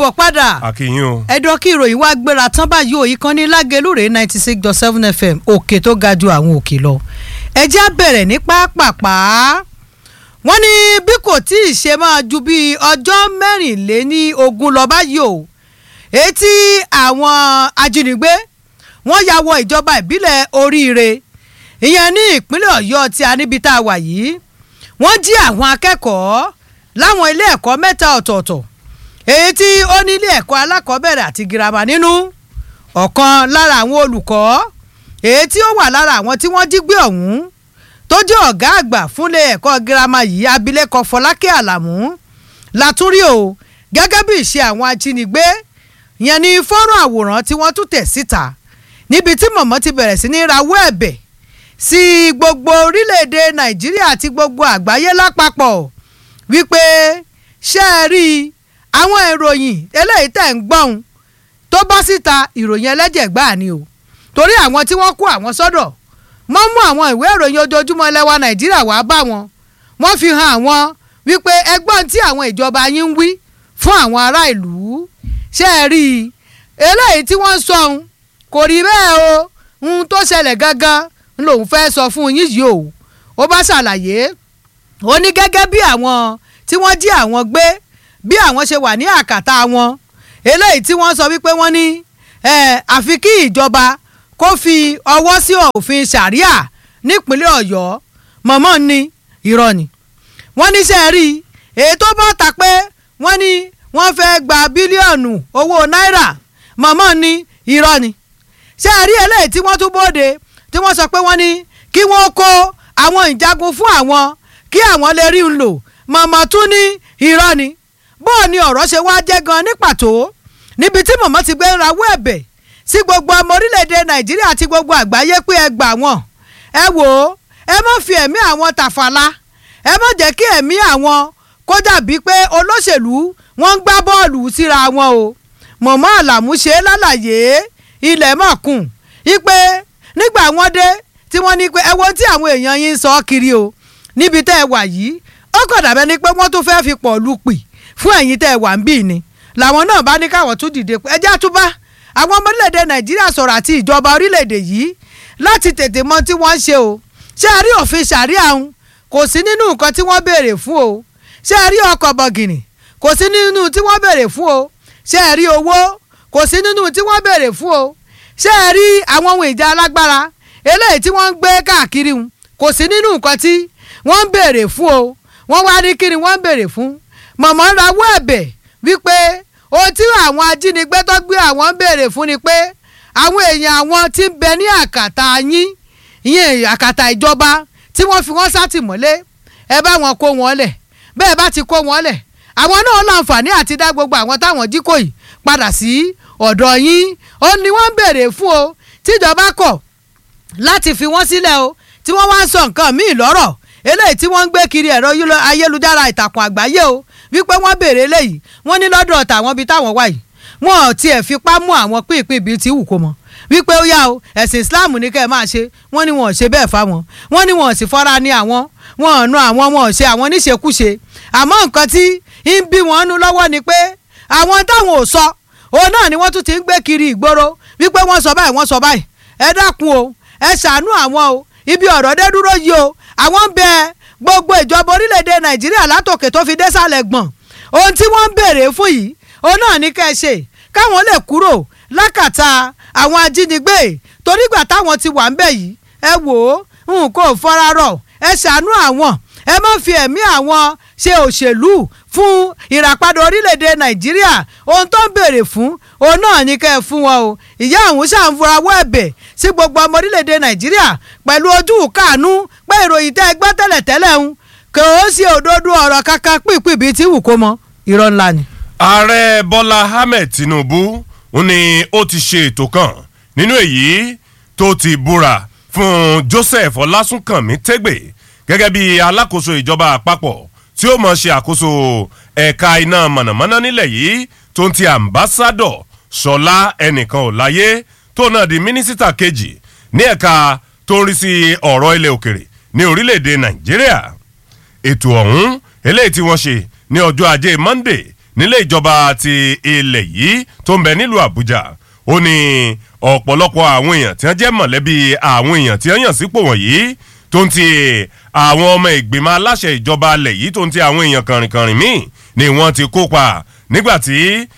káàbọ̀ padà àkìyìn o. ẹ̀dọ́ kí ìròyìn wá gbéra tán báyìí ò ìkànnì lágẹ̀lúrè ninety six dot seven fm òkè tó ga ju àwọn òkè lọ ẹjẹ́ á bẹ̀rẹ̀ ní pápápá wọ́n ní bí kò tí ì ṣe máa ju bí ọjọ́ mẹ́rìnléní ogún lọ báyìí o etí àwọn ajínigbé wọ́n ya wọ ìjọba ìbílẹ̀ oríire ìyẹn ní ìpínlẹ̀ ọ̀yọ́ tí a níbi tá a wà yìí wọ́n jí àwọn akẹ́kọ̀ọ́ láwọn ilé ẹ̀kọ́ mẹ́ta ọ̀tọ̀ọ̀tọ̀ èyí tí ó ní ilé ẹ̀kọ́ alákọ̀ọ́bẹ̀rẹ̀ àti girama nínú ọ̀kan lára àwọn olùkọ́ èyí tí ó wà lára àwọn tí wọ́n jí gbé ọ̀hún tó jẹ́ ọ̀gá àgbà fúnlé ẹ̀kọ́ girama yìí abilékọ fọlákẹ́ àlàmú látúrí o gẹ́gẹ́ bí ìṣe àwọn ajínigbé yẹn ní fọ́nrán àwòrán tí wọ́n tún tẹ̀ síta níbi tí mọ̀mọ́ ti bẹ̀rẹ̀ sí ní rawọ́ ẹ̀bẹ̀ sí gbogbo orílẹ̀-èdè nàìjíríà àti gbogbo àgbáyé lápapọ̀ wípé ṣé ẹ rí i àwọn ìròyìn eléyìí tẹ̀ ń gbọ́n tó bọ́ síta ìròyìn ẹlẹ́jẹ̀ gbáà ni o torí àwọn tí wọ́n kó àwọn sọ́dọ̀ wọ́n mú àwọn ìwé ìròyìn ojoojúmọ́ ẹlẹ́wà nàìjíríà wá bá wọn wọ́n fi hàn àwọn wípé ẹgbọ́n tí àwọn ìjọba yín ń wí fún àwọn ará ìlú ṣé ẹ rí i eléyìí tí wọ́n sọ ohun kò rí bẹ́ẹ̀ o ohun tó ṣẹlẹ̀ gangan lòun fẹ́ sọ fún yín yìí o ó bá ṣàlàyé ó ní gẹ́gẹ́ bí àwọn tí wọ́n jí àwọn gbé bí àwọn ṣe wà ní àkàtà wọn eléyìí tí wọ́n sọ wípé wọ́n ní àfi kí ìjọba kó fi ọwọ́ sí òfin ṣàríà nípínlẹ̀ ọ̀yọ́ mọ̀mọ́ ní irọ́ ni wọ́n ní sẹ́ rí èyí tó bá ta pé wọ́n ní wọ́n fẹ́ gba bílíọ̀nù owó náírà mọ̀mọ́ ní irọ́ ni ṣé rí eléyìí tí wọ́n tún bóde tí wọ́n sọ pé wọ́n ní kí wọ́n kó àwọn ìjagun fún àwọn kí àwọn lè rí un lò mọ̀mọ́ tún ní irọ́ ni bóò ni ọ̀rọ̀ ṣe wá jẹ́ gan ní pàtó níbi tí mọ̀mọ́ ti gbé ń rawọ́ ẹ̀bẹ̀ sí gbogbo ọmọ orílẹ̀-èdè nàìjíríà àti gbogbo àgbáyé pé ẹ gbà wọ́n ẹ wò ó ẹ má fi ẹ̀mí àwọn tàfàlà ẹ má jẹ́ kí ẹ̀mí àwọn kó dàbí pé olóṣèlú wọ́n ń gbá bọ́ọ̀lù síra wọn o mọ̀mọ́ àlàmú ṣe lálàyé ilẹ̀ mọ̀kùn ipe nígbà wọ́n dé tí wọ́n ní pé ẹ wo tí àwọn èèyàn yín ń sọ kiri o níbi tẹ́ ẹ wà yìí ó kàn dàbẹ́ ni pé wọ́n tún fẹ́ fi pọ̀ lù pì fún ẹ̀yin tẹ́ ẹ wà ń bì ni làwọn náà bá ní káwọn tún dìde pé ẹjẹ́ àtúbá àwọn ọmọ orílẹ̀-èdè nàìjíríà sọ̀rọ̀ àti ìjọba orílẹ̀-èdè yìí láti tètè mọ tí wọ́n ń ṣe o ṣé ẹ rí òfin ṣàríà ń kò sí nínú nǹkan tí wọ́n béèrè fún o ṣé ẹ rí ọkọ̀ bọ̀gìnì kò sí nínú tí wọ́n béèrè fún o ṣé ẹ rí owó kò sí nínú tí wọ́n béèrè fún o ṣé ẹ rí àwọn ohun ìjà alágbára eléyìí tí wọ́n ń gbé káàkiri ń kò sí nínú nǹkan tí wọ́n ń béèrè fún o wọ́n wá ní kí ni wọ́n ń béèrè fún mọ̀mọ́ ń rawọ́ ẹ̀bẹ̀ wípé ohun tí àwọn ajínigbé tó gbé àwọn ń béèrè fún ni pé àwọn èèyàn àwọn tí ń bẹ ní àkàtà yín ìyẹn àkàtà ìjọba tí wọ́n fi wọ́n sátìmọ́lé ẹ bá wọn kó wọn lẹ̀ bẹ́ẹ̀ bá ti kó wọn lẹ̀ àwọn náà láǹfààní àti dá gbogbo àwọn táwọn jí kò yìí padà sí ọ̀dọ̀ yín ó ní wọ́n ń béèrè fún o tíjọba kọ̀ láti fi wọ́n sílẹ̀ o tí wọ́n wá ń sọ nǹkan míì lọ́rọ̀ eléyìí tí wọ́n ń gbé kiri ẹ̀rọ ayélujára ìtàkùn àgbáyé o wípé wọ́n béèrè eléyìí wọ́n ní lọ́dọ̀ tàwọn bíi táwọn wà yìí wọn ò tiẹ̀ fipá mú àwọn pínpín bíi ti wù kó mọ wípé ó yá o ẹ̀sìn Islam ní kẹ́ ẹ máa ṣe wọ́n ní wọn ò ṣe bẹ́ẹ̀ fáwọn wọ́n ní wọn ò sì fọ́ra ní àwọn wọn ò nu àwọn wọn ò ṣe àwọn níṣekúṣe àmọ́ nǹkan tí ń bí wọn nú lọ́wọ́ ni pé àwọn táwọn ò sọ òun náà ni wọ́n tún ti ń gbé kiri ìgboro wípé wọ́n sọ báyìí wọ́n sọ báyìí ẹ dákun o ẹ ṣàánú àwọn o ibi ọ̀rọ̀ dé dúró yìí o àwọn ń bẹ gbogbo ìjọba orílẹ̀-èdè Nàìjíríà látòkè tó fi dé sàlẹ̀ gbọ̀n ohun tí wọ́n ń béèrè fún yìí òun náà ní kẹ́ ẹ ṣe káwọn lè kúrò lákàtà àwọn ajínigbé torígbà táwọn ti wà ń bẹ̀ yìí ẹ wò ó nǹkan ò fọ́ra rọ̀ ẹ ṣàánú àwọn ẹ má fi ẹ̀mí àwọn ṣe òṣèlú fún ìràpadà orílẹ̀-èdè nàìjíríà ohun tó ń béèrè fún òun náà ní kẹ́ ẹ fún wọn o ìyá àwọn ṣàǹfọ̀rawọ́ ẹ̀bẹ̀ sí gbogbo ọmọ orílẹ̀-èdè nàìjíríà pẹ̀lú ojú kàánú pé ìròyìn tẹ́ ẹ gbọ́ tẹ́lẹ̀tẹ́lẹ̀ ń kò ó sí òdodo ọ̀rọ̀ kankan pínpín bíi tí wù kó mọ irọ́ ńlá ni. ààrẹ bọ́lá ahmed tinubu ń ní ó ti ṣe ètò kan nínú èyí tó ti búra fún joseph ọlásùnkànmí tẹ́gbẹ̀ gẹ́gẹ́ bí alákòóso ìjọba àpapọ̀ tí ó mọ̀ ṣe àkóso ẹ̀ka iná mọ̀nàmọ́ná nílẹ̀ yìí tó ń ti àmbásádọ̀ sọlá ẹnìkan ò láyé tó náà di mínísítà kejì ní ẹ̀ka tó ń rí sí ọ̀rọ̀ ilẹ̀ òkèrè ní orílẹ̀-èdè nàìjíríà ètò ọ̀hún eléyìí tí wọ́n ṣe ní ọjọ́ ajé monday nílé ìjọba ti ilẹ̀ yìí tó ń bẹ nílùú àbújá ó ní ọ̀pọ̀lọpọ̀ àwọn èèyàn tí wọ́n jẹ́ mọ̀lẹ́bí àwọn èèyàn tí wọ́n yàn sípò wọ̀nyí tó ń ti àwọn ọmọ ìgbìmọ̀ aláṣẹ ìjọba alẹ̀ yìí tó ń ti àwọn èèyàn kàrìnkàrìn míì ni wọ́n ti kópa nígbà tí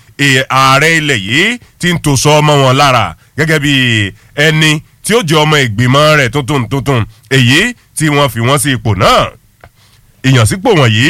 ààrẹ ilẹ̀ yìí ti ń tòṣọ ọmọ wọn lára gẹ́gẹ́ bí ẹni tí ó jẹ́ ọmọ ìgbìmọ̀ rẹ̀ tuntun tuntun èyí tí wọ́n fi wọ́n sí ipò náà ìyànsípò wọ̀nyí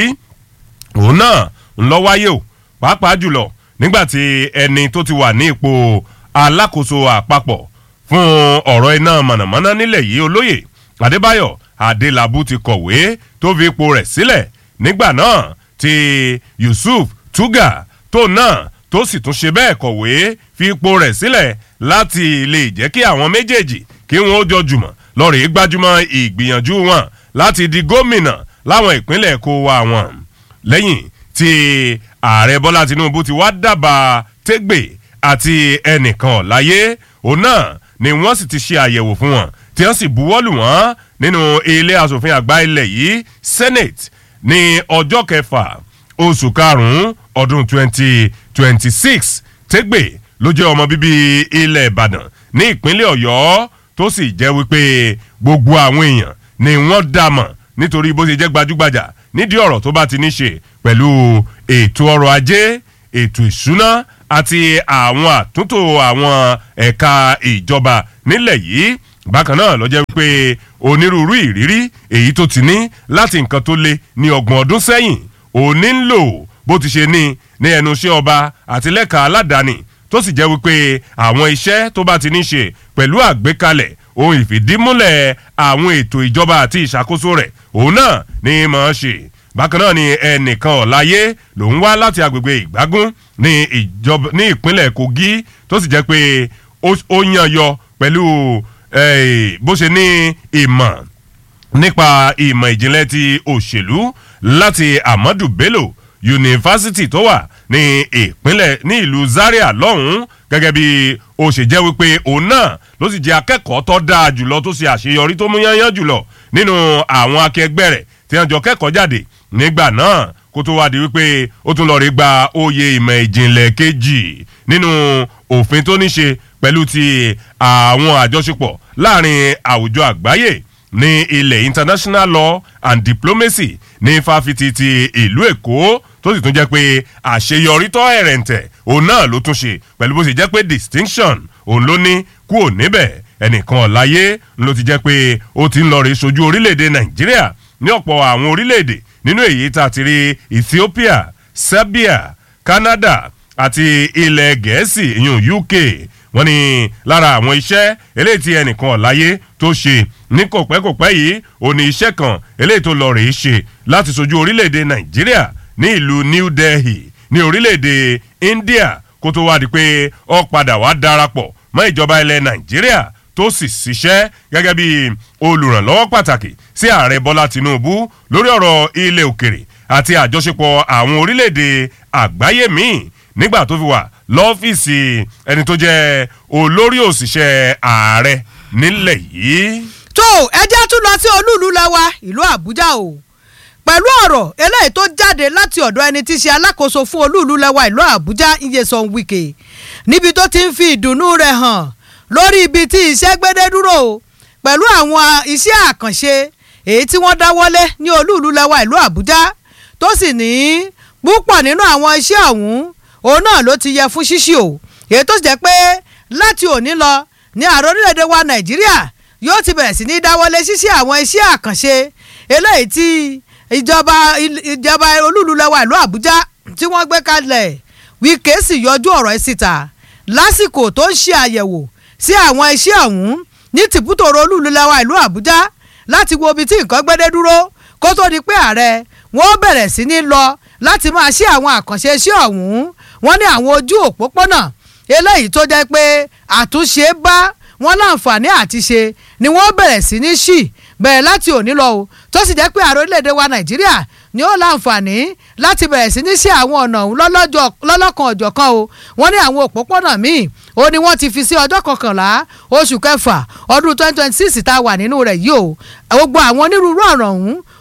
òun náà ń lọ wáyé o pàápàá jùlọ nígbàtí ẹni tó ti wà ní ipò alákòóso àpapọ̀ fún ọ̀rọ̀ iná mọ̀nàmọ́ná nílẹ̀ yìí olóyè adébáyọ̀ adélábù ti kọ̀wé tó fi ipò rẹ̀ sílẹ̀ nígbà náà tí yusuf tuga tó náà tó sì tún ṣe bẹ́ẹ̀ kọ̀wé fi ipò rẹ̀ sílẹ̀ láti lè jẹ́ kí àwọn méjèèjì kí wọ́n ó jọ jùmọ̀ lọ́ọ̀rì gbájúmọ́ ìgbìyànjú wọn láti di gómìnà láwọn ìpínlẹ̀ kó wa wọn lẹ́yìn tí ààrẹ bọ́lá tinubu ti wá dábàá tẹ́gbẹ̀ àti ẹnìkan láyé òun náà ni wọ́n sì ti ṣe àyẹ̀wò fún wọn tí wọ́n sì buwọ́lù wọ́n nínú ilé asòfin àgbà ilẹ̀ yìí senate ní ọjọ́ kẹfà oṣù karùn-ún ọdún twenty twenty six tẹ́gbẹ̀ ló jẹ́ ọmọ bíbí ilẹ̀ ìbàdàn ní ìpínlẹ̀ ọ̀yọ́ tó sì jẹ́ wípé gbogbo àwọn èèyàn ni wọ́n dá mọ̀ nítorí bó ṣe jẹ́ gbajúgbajà nídìí ọ̀rọ̀ tó bá ti ní ṣe pẹ̀lú ètò ọrọ̀ ajé ètò ìṣúná àti àwọn àtúntò àwọn ẹ̀ka ìjọba nílẹ̀ yìí bákan náà ló jẹ́ pé onírúurú ìrírí èyí tó ti ní láti nǹkan tó lé ní ọgbọ̀n ọdún sẹ́yìn òní ń lò bó ti ṣe ní ní ẹnu iṣẹ́ ọba àti lẹ́ka aládàáni tó sì jẹ́ wípé àwọn iṣẹ́ tó bá ti ní ṣe pẹ̀lú àgbékalẹ̀ ohun ìfìdímúlẹ̀ àwọn ètò ìjọba àti ìṣàkóso rẹ̀ òun náà ní mọ̀ ọ́n ṣe bákan náà ni ẹnìkan ọ̀láyé lòún wá láti agbègbè ìgbágún ní ìjọba ní ìpínlẹ̀ kogi tó sì jẹ́ pé ó yàn yọ pẹ̀lú bó ṣe ní ìmọ̀ nípa ìmọ̀ ìjìnlẹ̀ ti òṣèlú láti amadu bello yunifásitì tó wà ní ìpínlẹ̀ ní ìlú zaria lọ́hùn-ún gẹ́gẹ́ bí ó ṣe jẹ́ wípé òun náà ló sì jẹ́ akẹ́kọ̀ọ́ tó dáa jùlọ tó ṣe àṣeyọrí tó mú yányán jùlọ nínú àwọn akẹgbẹ́ rẹ̀ tí wọ́n jọ kẹ́kọ̀ọ́ jáde nígbà náà kó tó wá di wípé ó tún lọ rí gba oyè ìmọ̀ ìjìnlẹ̀ kejì nínú òfin tó ní ṣe pẹ̀lú ti àwọn àjọṣepọ̀ láàrin àwùjọ àgbáyé ní ilẹ̀ international law and diplomacy ní fáfitì ti ìlú èkó tó sì tún jẹ́ pé àṣeyọrí tó ẹ̀rẹ̀ǹtẹ̀ òun náà ló tún ṣe pẹ̀lú bó sì jẹ́ pé distinction òun ló ní kúò níbẹ̀ ẹnìkan ọ̀láyé ló ti jẹ́ pé ó ti ń lọ rí sojú orílẹ̀-èdè nàìjíríà ní ọ̀pọ̀ àwọn orílẹ̀-èdè nínú èyí tá a ti rí ethiopia serbia canada àti ilẹ̀ gẹ̀ẹ́sì ìyún uk wọ́n ní lára àwọn iṣẹ́ eléyìí tí ẹnìkan ọ̀láyé tó ṣe ní kòpẹ́kòpẹ́ yìí ò ní iṣẹ́ kan eléyìí tó lọ rèé ṣe láti sojú orílẹ̀-èdè nàìjíríà ní ìlú new delhi ní orílẹ̀-èdè india kó tó wá di pé ó padà wá darapọ̀ mọ́ ìjọba ilẹ̀ nàìjíríà tó sì ṣiṣẹ́ gẹ́gẹ́ bí olùrànlọ́wọ́ pàtàkì sí ààrẹ bọ́lá tinubu lórí ọ̀rọ̀ ilẹ̀ òkèrè àti àjọṣepọ̀ àwọn orílẹ̀-èdè àgbáyé míì nígbà tó fi wà lọ́fíìsì ẹni tó jẹ́ olórí òṣìṣẹ́ ààrẹ nílẹ̀ yìí. tó ẹjẹ́ tún lọ sí olúùlú lẹ́wà ìlú àbújá o pẹ̀lú ọ̀rọ̀ eléyìí tó jáde láti ọ̀dọ̀ ẹni tí í ṣe alákòóso fún olúùlú lẹ́wà ìlú àbújá iyesan wike níbi tó ti ń fi ìdùnnú rẹ̀ hàn lórí ibi tí iṣẹ́ gbédé dúró pẹ̀lú àwọn iṣẹ́ àkànṣe èyí tí wọ́n dáwọ́lé ní olúùlú lẹ́wà ìlú àbújá tó sì ní púpọ̀ nínú àwọn iṣẹ́ ọ̀hún òun náà ló ti yẹ fún ṣíṣí o èyí tó sì jẹ́ pé láti òní lọ ní ààrẹ orílẹ̀-èdè wa nàìjíríà yóò ti bẹ̀rẹ̀ sí ní dáwọ́lé ṣíṣe àwọn iṣẹ́ àkànṣe eléyìí tí ìjọba ìjọba olúùlú lẹ́wà ìlú àbújá tí wọ́n gbé kalẹ̀ wíkẹ́ sì yọjú ọ̀rọ̀ ẹ̀ síta lásìkò tó ń ṣe àyẹ̀wò sí àwọn iṣẹ́ ọ̀hún ní tìbútòrò olúùlú lẹ́wà ìlú àbújá láti wo ibi tí nǹkan gbédé dúró kó tó di pé ààrẹ wọ́n bẹ̀rẹ̀ sí ní lọ láti máa ṣe àwọn àkànṣe iṣẹ́ ọ̀hún wọ́n ní àwọn ojú òpópónà eléyìí tó jẹ́ pé àtúnṣe bá wọn láǹfààní àti ṣe ni wọ́n bẹ̀rẹ̀ sí ní ṣì bẹ̀rẹ̀ láti òní lọ o tó sì jẹ́ pé ààrẹ orílẹ̀-èdè wa nàìjíríà ni ó láǹfààní láti bẹ̀rẹ̀ sí ní ṣe àwọn ọ̀nà ọ̀hún lọ́lọ́kan ọ̀jọ̀kan o wọ́n ní àwọn òpópónà míì ó ní wọ́n ti fi sí ọjọ́ kọkànlá oṣù kẹfà ọdún twenty twenty six tá a wà nínú rẹ̀ yìí o gbogbo àwọn onírúurú ọ̀ràn ọ̀hún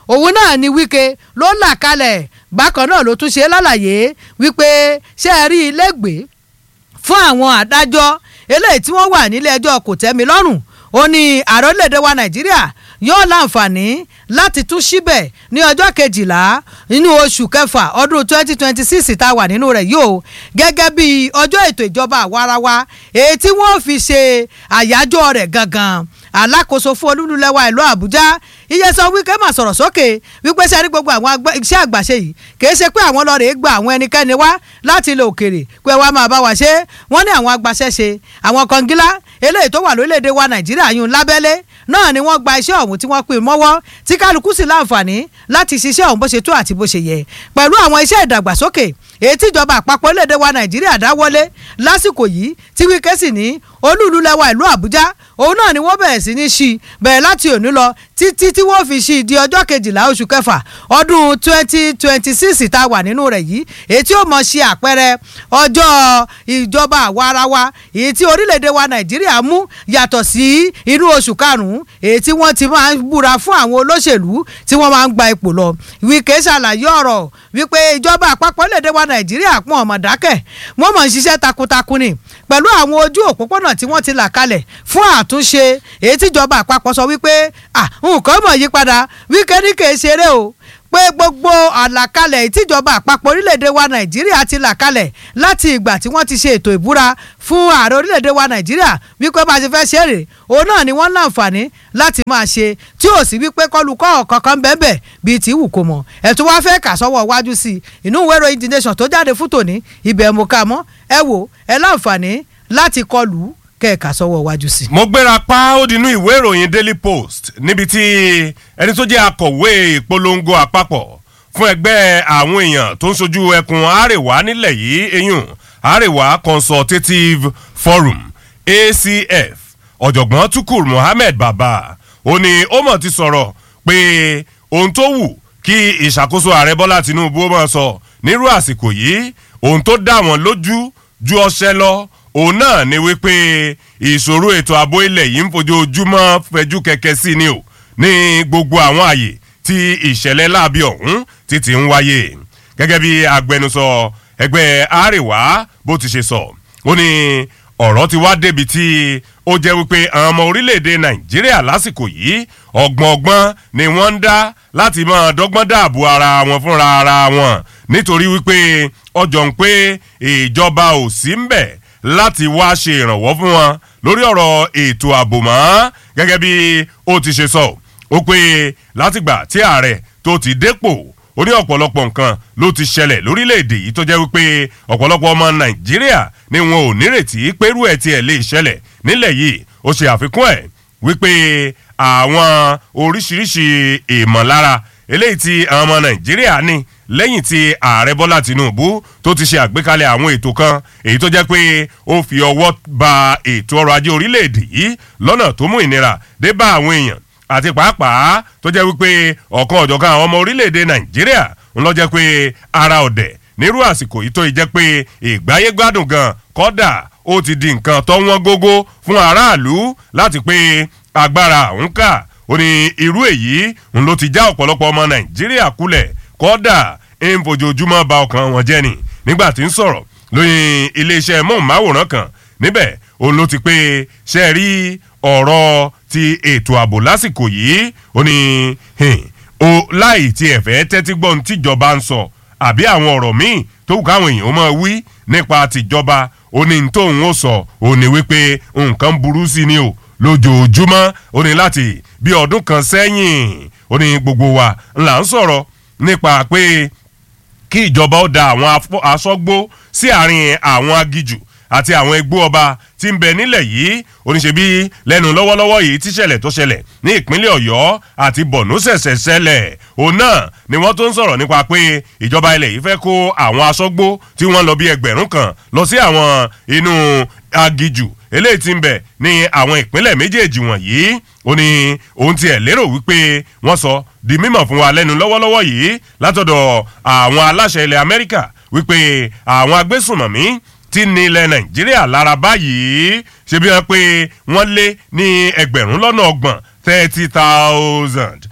òun náà ni wíkẹ́ ló là kalẹ̀ bákan náà ló tún ṣe lálàyé wípé ṣé ẹ rí ilé gbé fún àwọn adájọ́ eléyìí tí wọ́n wà nílé ẹjọ́ kò tẹ́mi lọ́rùn ó ní ààrẹ orílẹ̀-èdè wa nàìjíríà yóò láǹfààní láti tún síbẹ̀ ní ọjọ́ kejìlá nínú oṣù kẹfà ọdún twenty twenty six tá a wà nínú rẹ̀ yóò gẹ́gẹ́ bí ọjọ́ ètò ìjọba àwarawa èyí tí wọ́n fi ṣe àyájọ́ rẹ̀ gangan alákòóso fún olúlulẹ̀wà ìlú àbújá iyesan wike mà sọ̀rọ̀ sókè wípé sẹ́ni gbogbo àwọn iṣẹ́ àgbàṣe yìí kìí ṣe pé àwọn lọ́ọ̀rẹ́ gba àwọn ẹnikẹ́ni wá láti ilẹ̀ òkèrè pé wàá máa bá wa ṣe wọ́n ní àwọn agbaṣẹ́ṣe àwọn kọngilá eléyìí tó wà lórílẹ̀‐èdè wa nàìjíríà yún lábẹ́lé náà ni wọ́n gba iṣẹ́ ọ̀hún tí wọ́n pè mọ́wọ́ tí kálukú sì láǹfààní láti ṣiṣẹ́ ọ̀hún bó ṣe tó àti bó ṣe yẹ pẹ̀lú àwọn iṣẹ́ ìdàgbàsókè èyí tíjọba àpapọ̀ orílẹ̀‐èdè wa nàìjíríà dáwọ́lé lásìkò yìí tí wíkẹ́ sì ní olúùlú lẹ́wà ìlú àbújá òun náà ni wọ́n bẹ̀rẹ̀ sí ní ṣí bẹ̀rẹ̀ láti òní lọ títí tí wọ́n fi ṣí di ọjọ́ kejìlá oṣù kẹfà ọdún twenty twenty six tá a wà nínú rẹ̀ yìí èyí tí ó mọ̀ ṣe àpẹẹrẹ ọjọ́ ìjọba àwarawa èyí tí orílẹ̀-èdè wa nàìjíríà mú yàtọ̀ sí inú oṣù karùn-ún èyí tí wọ́n ti máa ń búra fún àwọn olóṣèlú tí wọ́n máa ń gba ipò lọ wíkẹ́ ṣàlàyé ọ̀rọ̀ wípé ìjọba àpapọ̀ orílẹ̀-èdè wa nàìjíríà pọ̀ ọ̀mọ̀dákẹ́ wọ́n mọ̀ ń ṣiṣẹ́ takuntakun ni pẹ̀lú àwọn ojú òpópónà tí wọ́n ti là kalẹ̀ fún àtúnṣe èyí tíjọba àpapọ̀ sọ wípé nǹkan mọ̀ yí padà wíkẹ́ ní kèé ṣeré o pé gbogbo àlàkalẹ̀ ìtìjọba àpapọ̀ orílẹ̀-èdè wa nàìjíríà ti là kalẹ̀ láti ìgbà tí wọ́n ti ṣe ètò ìbúra fún ààrẹ orílẹ̀-èdè wa nàìjíríà wípé bá a ṣe fẹ́ ṣe èrè òun náà ni wọ́n láǹfààní láti máa ṣe tí ò sí wípé kọlùkọ́ kankan bẹ́ẹ̀ bíi tí wù kó mọ̀ ẹ̀tún wá fẹ́ kà sọ́wọ́ wájú sí i inú ìwé ìròyìn the nation tó jáde fún tòní ibẹ̀ mo kà mọ́ ẹ wò ẹ láǹfààní láti kọlù kẹ́ẹ̀ka sọ́wọ́ wájú sí. mo gbéra pa ó dinú ìwé ìròyìn daily post níbi tí ẹni tó jẹ́ akọ̀wé ìpolongo àpapọ̀ fún ẹgbẹ́ àwọn èèyàn tó ń sojú ẹkùn àríwá nílẹ̀ yìí eyín àríwá consultative forum acf ọ̀jọ̀gbọ́n tukur mohammed baba ó ní ó mọ̀ ti sọ̀rọ̀ pé ohun tó wù kí ìṣàkóso ààrẹ bọ́lá tinubu ó máa sọ nírú àsìkò yìí ohun tó dá wọn lójú ju ọṣẹ lọ òun náà ni wípé ìṣòro ètò ààbò ilẹ̀ yìí ń fojoojúmọ́ fẹjú kẹ̀kẹ́ sí ni o ní gbogbo àwọn àyè tí ìṣẹ̀lẹ̀ láabi ọ̀hún ti ti ń wáyé gẹ́gẹ́ bí agbẹnusọ ẹgbẹ́ àríwá bó ti ṣe sọ ó ní ọ̀rọ̀ ti wá débi tí ó jẹ́ wípé àwọn ọmọ orílẹ̀-èdè nàìjíríà lásìkò yìí ọgbọ̀n ọgbọ́n ni wọ́n ń dá láti máa dọ́gbọ́n dáàbò ara wọn fúnra ara wọn nítorí wípé ọjọ́ ń pé ìjọba ò sí ń bẹ̀ láti wá ṣe ìrànwọ́ fún wọn lórí ọ̀rọ̀ ètò ààbò mọ́ gẹ́gẹ́ bí ó ti ṣe sọ ó pé látìgbà tí ààrẹ tó ti dépò ó ní ọ̀pọ̀lọpọ̀ nǹkan ló ti ṣẹlẹ̀ lórílẹ̀‐èdè yìí tó jẹ́ wípé ọ̀pọ̀lọpọ̀ ọmọ nàìjíríà ni wọn ò nírètí pérú ẹ̀ tiẹ̀ lè ṣẹlẹ̀ nílẹ̀ yìí ó ṣe àfikún ẹ̀ wípé àwọn oríṣiríṣi ìmọ̀lára eléyìí tí àwọn ọmọ nàìjíríà ní lẹ́yìn tí ààrẹ bọ́lá tìǹbù tó ti ṣe àgbékalẹ̀ àwọn ètò kan èyí tó jẹ́ pé ó fi ọwọ́ ba ètò ọrọ̀ ajé orílẹ̀-èdè yìí lọ́nà tó mú ìnira dé bá àwọn èèyàn àti pàápàá tó jẹ́ wípé ọ̀kan ọ̀jọ̀kan àwọn ọmọ orílẹ̀-èdè nàìjíríà ń lọ jẹ́ pé ara ọ̀dẹ̀ nírú àsìkò yìí tó jẹ́ pé ìgbáyé gbádùn gan kọ́dà ó ti di nǹkan tó wọ́n gógó fún aráàlú láti pé agbára òun kà ó ní irú èyí ń ló ti já ọ̀pọ̀lọpọ̀ ọmọ nàìjíríà kulẹ̀ kọ́dà ń fojoojúmọ́ ba ọkàn wọn jẹ́ ni nígbà tí ń sọ̀rọ̀ lóyìn iléeṣẹ́ móhùnmáwòrán kan níbẹ̀ òun ló ti pé ṣe rí ọ̀rọ̀ ti ètò ààbò lásìkò yìí ó ní o láì tí ẹ̀ fẹ́ tẹ́tí gbọ́n tíjọba ń sọ àbí àwọn ọ̀rọ̀ míì tó wù káwọn èèyàn máa wí nípa tìjọba ó ní tóun ó sọ ó ní wípé nǹkan burú sí ni o lójoojúmọ́ ó ní láti bí ọdún kan sẹ́yìn ó ní gbogbo wa là ń sọ̀rọ̀ nípa pé kí ìjọba ó da àwọn aṣọ́gbó sí àárín àwọn agijù àti àwọn egbó ọba tí ń bẹ nílẹ̀ yìí oníṣẹ́bí lẹ́nu lọ́wọ́lọ́wọ́ yìí tíṣẹ̀lẹ̀ tó ṣẹlẹ̀ ní ìpínlẹ̀ ọ̀yọ́ àti bọ̀nú ṣẹ̀ṣẹ̀ ṣẹlẹ̀ òun náà ni wọ́n tó ń sọ̀rọ̀ nípa pé ìjọba ilẹ̀ yìí fẹ́ kó àwọn aṣọ́gbó tí wọ́n lọ bí ẹgbẹ̀rún kan lọ sí àwọn inú agijù eléyìí tí ń bẹ ní àwọn ìpínlẹ̀ méjèèjì wọ̀nyí ó ní òun tiẹ̀ lérò wípé wọ́n sọ di mímọ̀ fún wa lẹ́nu lọ́wọ́lọ́wọ́ yìí látọ̀dọ̀ àwọn aláṣẹ ilẹ̀ amẹ́ríkà wípé àwọn agbésùnmọ̀mí tí ní ilẹ̀ nàìjíríà lára báyìí ṣe bí wọn pé wọ́n lé ní ẹgbẹ̀rún lọ́nà ọgbọ̀n thirty thousand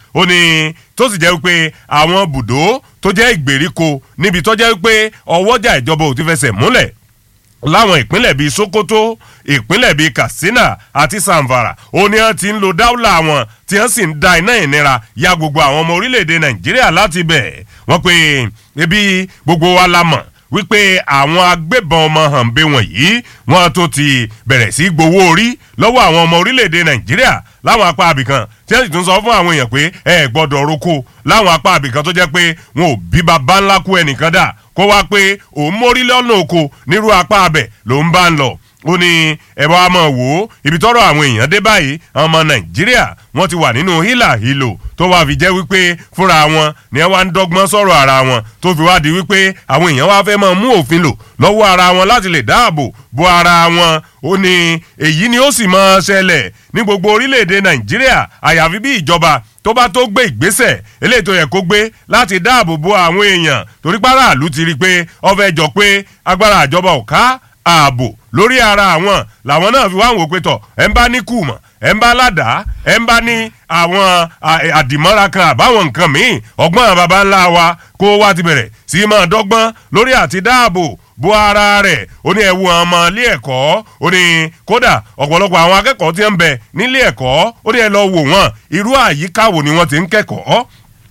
ó ní tó sì jẹ́ wípé àwọn bùdó tó jẹ́ ìgbèríko níbi tó jẹ́ wípé ọwọ́jà ìjọba ò ti fẹsẹ̀ múlẹ̀ láwọn ìpínlẹ̀ bíi sokoto ìpínlẹ̀ bíi katsina àti samfara ó ní wọn ti ń lo dáúlà wọn tí wọn sì ń da iná ìnira ya gbogbo àwọn ọmọ orílẹ̀-èdè nàìjíríà láti bẹ̀ wọ́n pe ebi gbogbo wa la mọ̀ wípé àwọn agbébọn ọmọ hànbẹ wọ̀nyí wọ́n tó ti bẹ̀rẹ̀ sí gbowó orí lọ́wọ́ àwọn ọmọ orílẹ̀-èdè nàìjíríà láwọn apá abìkan tí wọ́n sì tún sọ fún àwọn èèyàn pé ẹ gbọ́dọ̀ roko láwọn apá abìkan tó jẹ́ pé wọn ò bí baba ńlá kú ẹnìkan dà kó wá pé òun mórí lọ́nà oko nírú apá abẹ ló ń bá ń lọ ó ní ẹ bá wa mọ̀ wò ó ibi tọ́rọ̀ àwọn èèyàn dé báyìí àwọn ọmọ nàìjíríà wọ́n ti wà nínú hílà hílò tó wá fi jẹ́ wípé fúnra wọn ni ẹ wá ń dọ́gbọ́n sọ̀rọ̀ ara wọn tó fi wá di wípé àwọn èèyàn wá fẹ́ máa mú òfin lò lọ́wọ́ ara wọn láti lè dáàbò bo ara wọn ó ní èyí ni ó sì máa ṣẹlẹ̀ ní gbogbo orílẹ̀-èdè nàìjíríà àyàfi bí ìjọba tó bá tó gbé ìgbésẹ̀ eléyìí tó yẹ kó gbé láti dáàbò bo àwọn èèyàn torí pàráàlú ti rí i pé ó fẹ́ jọ pé agbára àjọba ò ká ààbò lórí ara àwọn làwọn náà fi wá ń wò pé tọ̀ ẹ̀ ń bá ní kùmọ̀ ẹ̀ ń bá ládàá ẹ̀ ń bá ní àwọn àdìmọ́ra kan àbáwọn nǹkan míì ọgbọ́n baba ńlá wa kó wá ti bẹ̀rẹ̀ sí máa dọ́gbọ́n lórí àti dáàbò bo ara rẹ̀ ó ní ẹ̀wù ọmọ ilé ẹ̀kọ́ ó ní kódà ọ̀pọ̀lọpọ̀ àwọn akẹ́kọ̀ọ́ tí ń bẹ nílé ẹ̀kọ́ ó ní ẹ lọ wò wọ́n irú àyíká wo ni wọ́n ti ń kẹ́kọ̀ọ́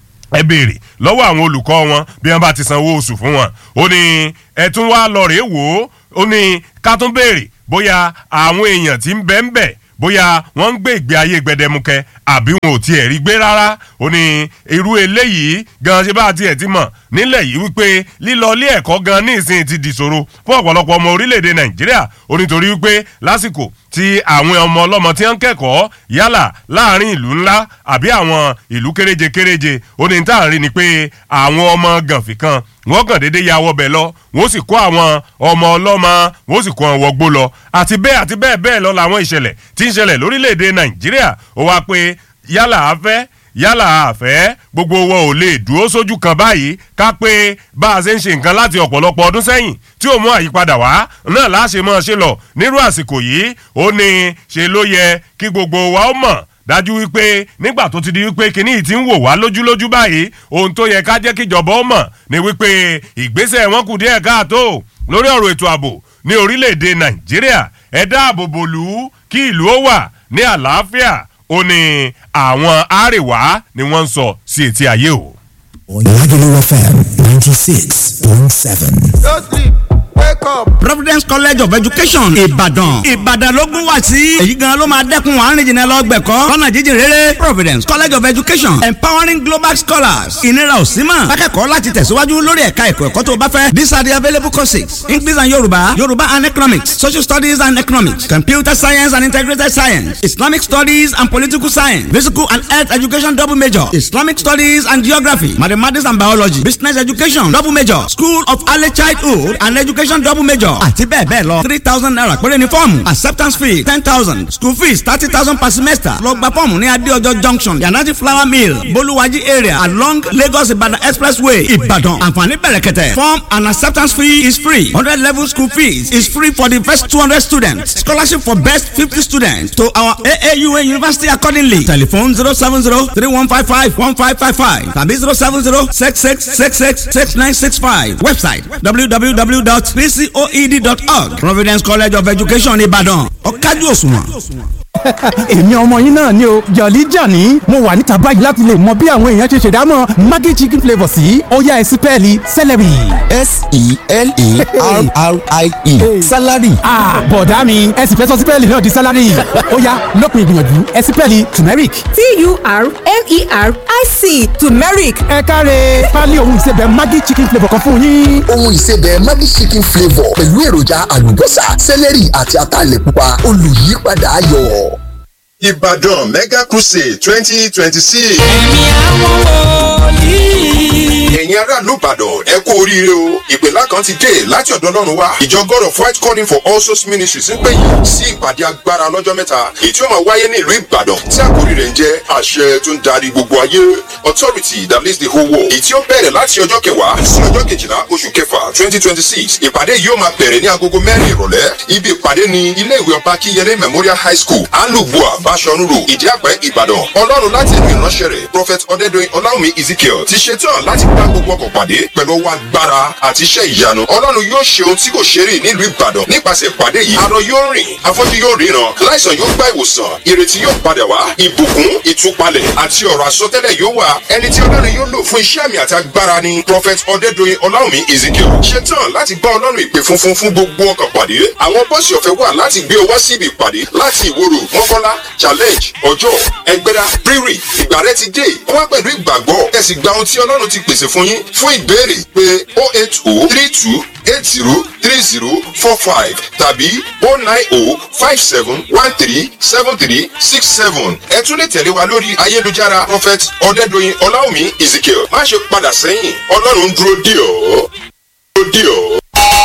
ẹ béèrè lọ́wọ́ àwọn olùkọ́ wọn bí wọ́n bá ti sanwó oṣù fún wọn ó ní ẹ tún wá lọ rèé wò ó ó ní ká tún béèrè bóyá àwọn èèyàn tí ń bẹ ń bẹ bóyá wọ́n ń gbé ìgbé ayé gbẹdẹmukẹ àbí wọn ò tiẹ̀ rí gbé rárá ó ní irú eléyìí gan ṣe bá tiẹ̀ ti mọ̀ nílẹ̀ yìí wípé lílọ ilé ẹ̀kọ́ gan ní ìsìn ti dìṣòro fún ọ̀pọ̀lọpọ̀ ọmọ orílẹ̀-èdè nàìjíríà ó nítorí wípé lásìkò tí àwọn ọmọ ọlọ́mọ tí wọ́n ń kẹ́kọ̀ọ́ yálà láàrin ìlú ńlá àbí àwọn ìlú kéréje kéréje ó ní tá à ń rí ni pé àwọn ọmọ gànfì kan wọ́n kàn déédéé ya wọbẹ̀ lọ wọ́n sì kó àwọn ọmọ ọlọ́mọ wọ́n sì kó àwọn wọgbó lọ àti bẹ́ẹ̀ àti bẹ́ẹ̀ bẹ́ẹ̀ lọ làwọn ìṣẹ̀lẹ̀ tí ń ṣẹlẹ̀ lórílẹ̀‐èdè nàìjíríà ó wá pé yálà afẹ́ yálà àfẹ́ gbogbo wọn ò lè dúró sójú kan báyìí ká pé bá a ṣe ń ṣe nǹkan láti ọ̀pọ̀lọpọ̀ ọdún sẹ́yìn tí ó mú àyípadà wá náà láṣẹ mọ́ ṣe lọ nírú àsìkò yìí ó ní ṣe ló yẹ kí gbogbo wa ó mọ̀ dájú wípé nígbà tó ti di wípé kinní yìí ti ń wò wá lójúlójú báyìí ohun tó yẹ ká jẹ́ kíjọba ó mọ̀ ni wípé ìgbésẹ̀ wọn kù díẹ̀ káàtó lórí ọ̀rọ̀ ètò ààbò ní orílẹ̀-èdè nàìjíríà ẹ dáàbò bò lù ú kí ìlú ó wà ní àlàáfíà ó ní àwọn àríwá ni wọ́n ń sọ sí etí ayé o. Lagelu FM ninety six point seven. No sleep. Wake up. Providence College of Education Ìbàdàn Ìbàdàn ló gún wá sí èyí gan ló máa dẹ́kun àárín jìnnà lọ gbẹ̀kọ́ lọ́nà jíjìn rere Providence College of Education Empowering Global Scholars ìnira ò sí mọ̀ akẹ́kọ̀ọ́ láti tẹ̀síwájú lórí ẹ̀ka ẹ̀kọ́ ẹ̀kọ́ tó bá fẹ́ these are the available courses English and Yorùbá Yorùbá and Economics Social Studies and Economics Computer Science and Integrated Science Islamic Studies and Political Science Physical and Health Education double major Islamic Studies and Geography Mathematics and Biology Business Education double major School of Early Childhood and Education double major àti bẹ́ẹ̀ bẹ́ẹ̀ lọ three thousand naira péré ni fọ́ọ̀mù acceptance fee ten thousand school fees thirty thousand per semester lọ gba fọ́ọ̀mù ní adéọjọ́ junction yanaji flower mill bolúwájí area along Lagos Ibadan expressway Ìbàdàn àǹfààní bẹ̀rẹ̀kẹ̀tẹ̀ form and acceptance fee is free hundred level school fees is free for the first two hundred students scholarship for best fifty students to our AAUA university accordingly telephone zero seven zero three one five five one five five five tàbí zero seven zero six six six six six nine six five website www.pcoed.org Providence College of Education Ìbàdàn ọ̀kájú òṣùwọ̀n. èmi ọmọ yín náà ni o jọ̀lí jàní mo wà níta báyìí láti lè mọ bí àwọn èèyàn ṣe ṣèdámọ̀ maggi chicken flavour sí ọ̀yá ẹ̀sìn pẹ́ẹ́lí celery. s-e-l-e-r-r-i-e salary. ah bọ̀dá mi ẹ̀sìn fẹ́ sọ sípẹ́ẹ̀lì náà di salary ọ̀yá lópin ìgbìyànjú ẹ̀sìn pẹ́ẹ́lì turmeric. t-u-r-m-e-r-i-c turmeric ẹ káre pálí ohun ìsebẹ̀ maggi chicken flavour kan fún yín. ohun ìsebẹ̀ Maggi chicken flavour pẹ̀lú èròjà àlùbọ́sà sẹ́lẹ̀rì àti ataalẹ̀ pupa olùyípadà ayọ̀. Ìbàdàn Mega Crusade twenty twenty six. ẹ̀mí àwọn wòlíì. ẹ̀yin aráàlú ìbàdàn ẹ kú oríire o ìpèlá kan ti dé láti ọ̀dọ̀ ọlọ́run wá ìjọ god of white calling for all souls ministries ń pè yín sí ìpàdé agbára lọ́jọ́ mẹ́ta èyí tí ó máa wáyé ní ìlú ìbàdàn tí àkórí rẹ̀ ń jẹ́ àṣẹ tó ń darí gbogbo ayé authority that leads the whole world èyí tí ó bẹ̀rẹ̀ láti ọjọ́ kẹwàá sí ọjọ́ kejìlá oṣù kẹfà twenty twenty six ìpàdé yìí ó máa bẹ̀rẹ̀ ní agogo mẹ́rin ìrọ̀lẹ́ ibi ìpàdé ni ilé ìwé ọba kíyẹlé memorial high school alubua bashorun road ìdí àpẹ́ ìbàdàn ọlọ́run láti ẹ̀mí ìránṣẹ́ rẹ̀ prophet ọ̀dẹ́dọ̀yìn ọláwùmí ezekiel ti ṣetán láti bá gbogbo ọkọ̀ pàdé pẹ̀lú ọwọ́ agbára àti iṣẹ́ ìyanu ọlọ́run yóò ṣe ohun tí kò ṣe rí nílùú ìbàdàn nípasẹ̀ ìpàdé yìí arọ yóò rìn afọ́jú yóò ríran láìsàn yóò gba ìwòsàn ìrètí yóò padà wá ìbùkún ìtúpalẹ̀ àti ọ̀rọ̀ àsọtẹ́lẹ̀ yóò wà ẹni tí ọlọ́run yóò lò fún iṣẹ́ àmì àti agbára ni prophet ọ̀dẹ́dọ̀yìn ọláwùmí ezekiel ṣetán láti bá ọlọ́run ìpè funfun fún gbogbo ọkọ̀ pàdé àwọn bọ́ọ̀sì ọ̀fẹ́ wà láti gbé ọ wá síbi ìpàdé láti ìwòrò mọ́kọ́lá challenge ọjọ́ ẹgbẹ́dá rírì ìgbà rẹ ti dé wá pẹ̀lú ìgbàgbọ́ ẹ sì gba ohun tí ọlọ́run ti pèsè fún yín fún ìbéèrè pé o eight o three two eight zero three zero four five tàbí o nine o five seven one three seven three six seven ẹ tún lè tẹ̀lé wa lórí ayélujára prophet ọ̀dẹ́dọ̀yìn ọláwùmí ezekiel má ṣe padà sẹ́yìn ọlọ́run ń dúró dì ọ́ dúró dì ọ́.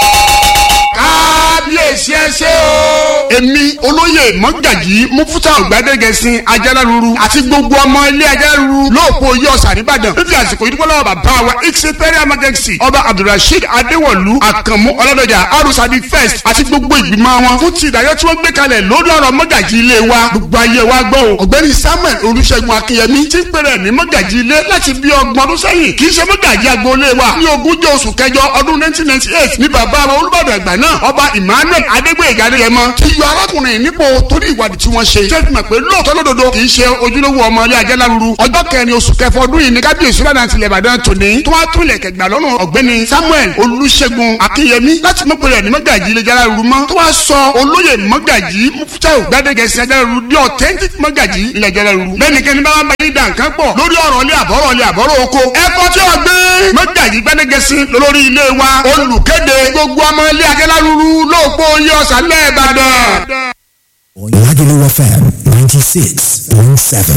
kábíyèsí ẹ ṣe o. èmi olóyè mọ́gàjì mufuta ọ̀gbádẹ́gẹ̀sìn ajáláruru àti gbogbo ọmọ ilé ajáláruru lóòpọ̀ oyè ọ̀sà nìbàdàn fífi àsìkò ìdúpọ̀ lọ́wọ́ bàbá wa ìṣẹ́fẹ́rẹ́ emergency ọba abdulrasheed adéwọ̀lú àkànmú ọlọ́dọ̀jà arúsàbí first àti gbogbo ìgbìmọ̀ wọn fún ti ìdájọ́ tí wọ́n gbé kalẹ̀ lórí ọ̀rọ̀ mọ́gàjì ilé wa gbogbo ayé wa gbọ́ o ọ̀gbẹ́ni samuel olùṣègùn akínyẹmí ti ń pèrè ní mọ́gàjì ilé láti bí ọgbọ̀n ọdún sẹ́yìn kì í ṣe mọ́gàjì agboolé wa ní ogúnjọ́ oṣù kẹjọ ọdún nineteen ninety eight ní bàbá wa olùbàdàn àgbà náà ọba emmanuel adégbèyèga adéyẹmọ ti yọ arákùnrin nípò torí ìwádìí tí wọ́n ṣe ṣé fi mọ̀ pé lóòótọ́ lódodo kì í ṣe ojúlówó ọmọ ilé ajẹ́ láruru ọjọ́ kẹrin oṣù kẹfọ ọdún yìí ní kábíyèsí lọ́dà tilẹ̀ ìbàdàn tòní tó wá tún ilẹ̀ kẹgbà lọ́rùn ọ̀gbẹ́ni samuel olùṣègùn akínyẹmí láti mọ̀ pé ní mọ́gàjì ilé ajẹ́ láruru mọ́ tó wá sọ olóyè mọ́gàjì mufutau gbadegẹsì ajẹ́ láruru di authentic mọ́gàjì ilé ajẹ́ láruru lẹ́nikẹ́ni bá wọn bá yín dàn kán pọ̀ lórí ọ̀rọ̀ ilé àbọ̀rọ̀ ilé àbọ̀rọ̀ oko ẹ̀kọ́ tí wọ́n gbé mọ́gàjì gbadegẹsì lórí ilé wa olùkéde gbogbo ọmọ ilé ajẹ́ láruru lóòpọ̀ oyè ọ̀sán lẹ́ẹ̀bàdàn. Lagelu FM 96.7.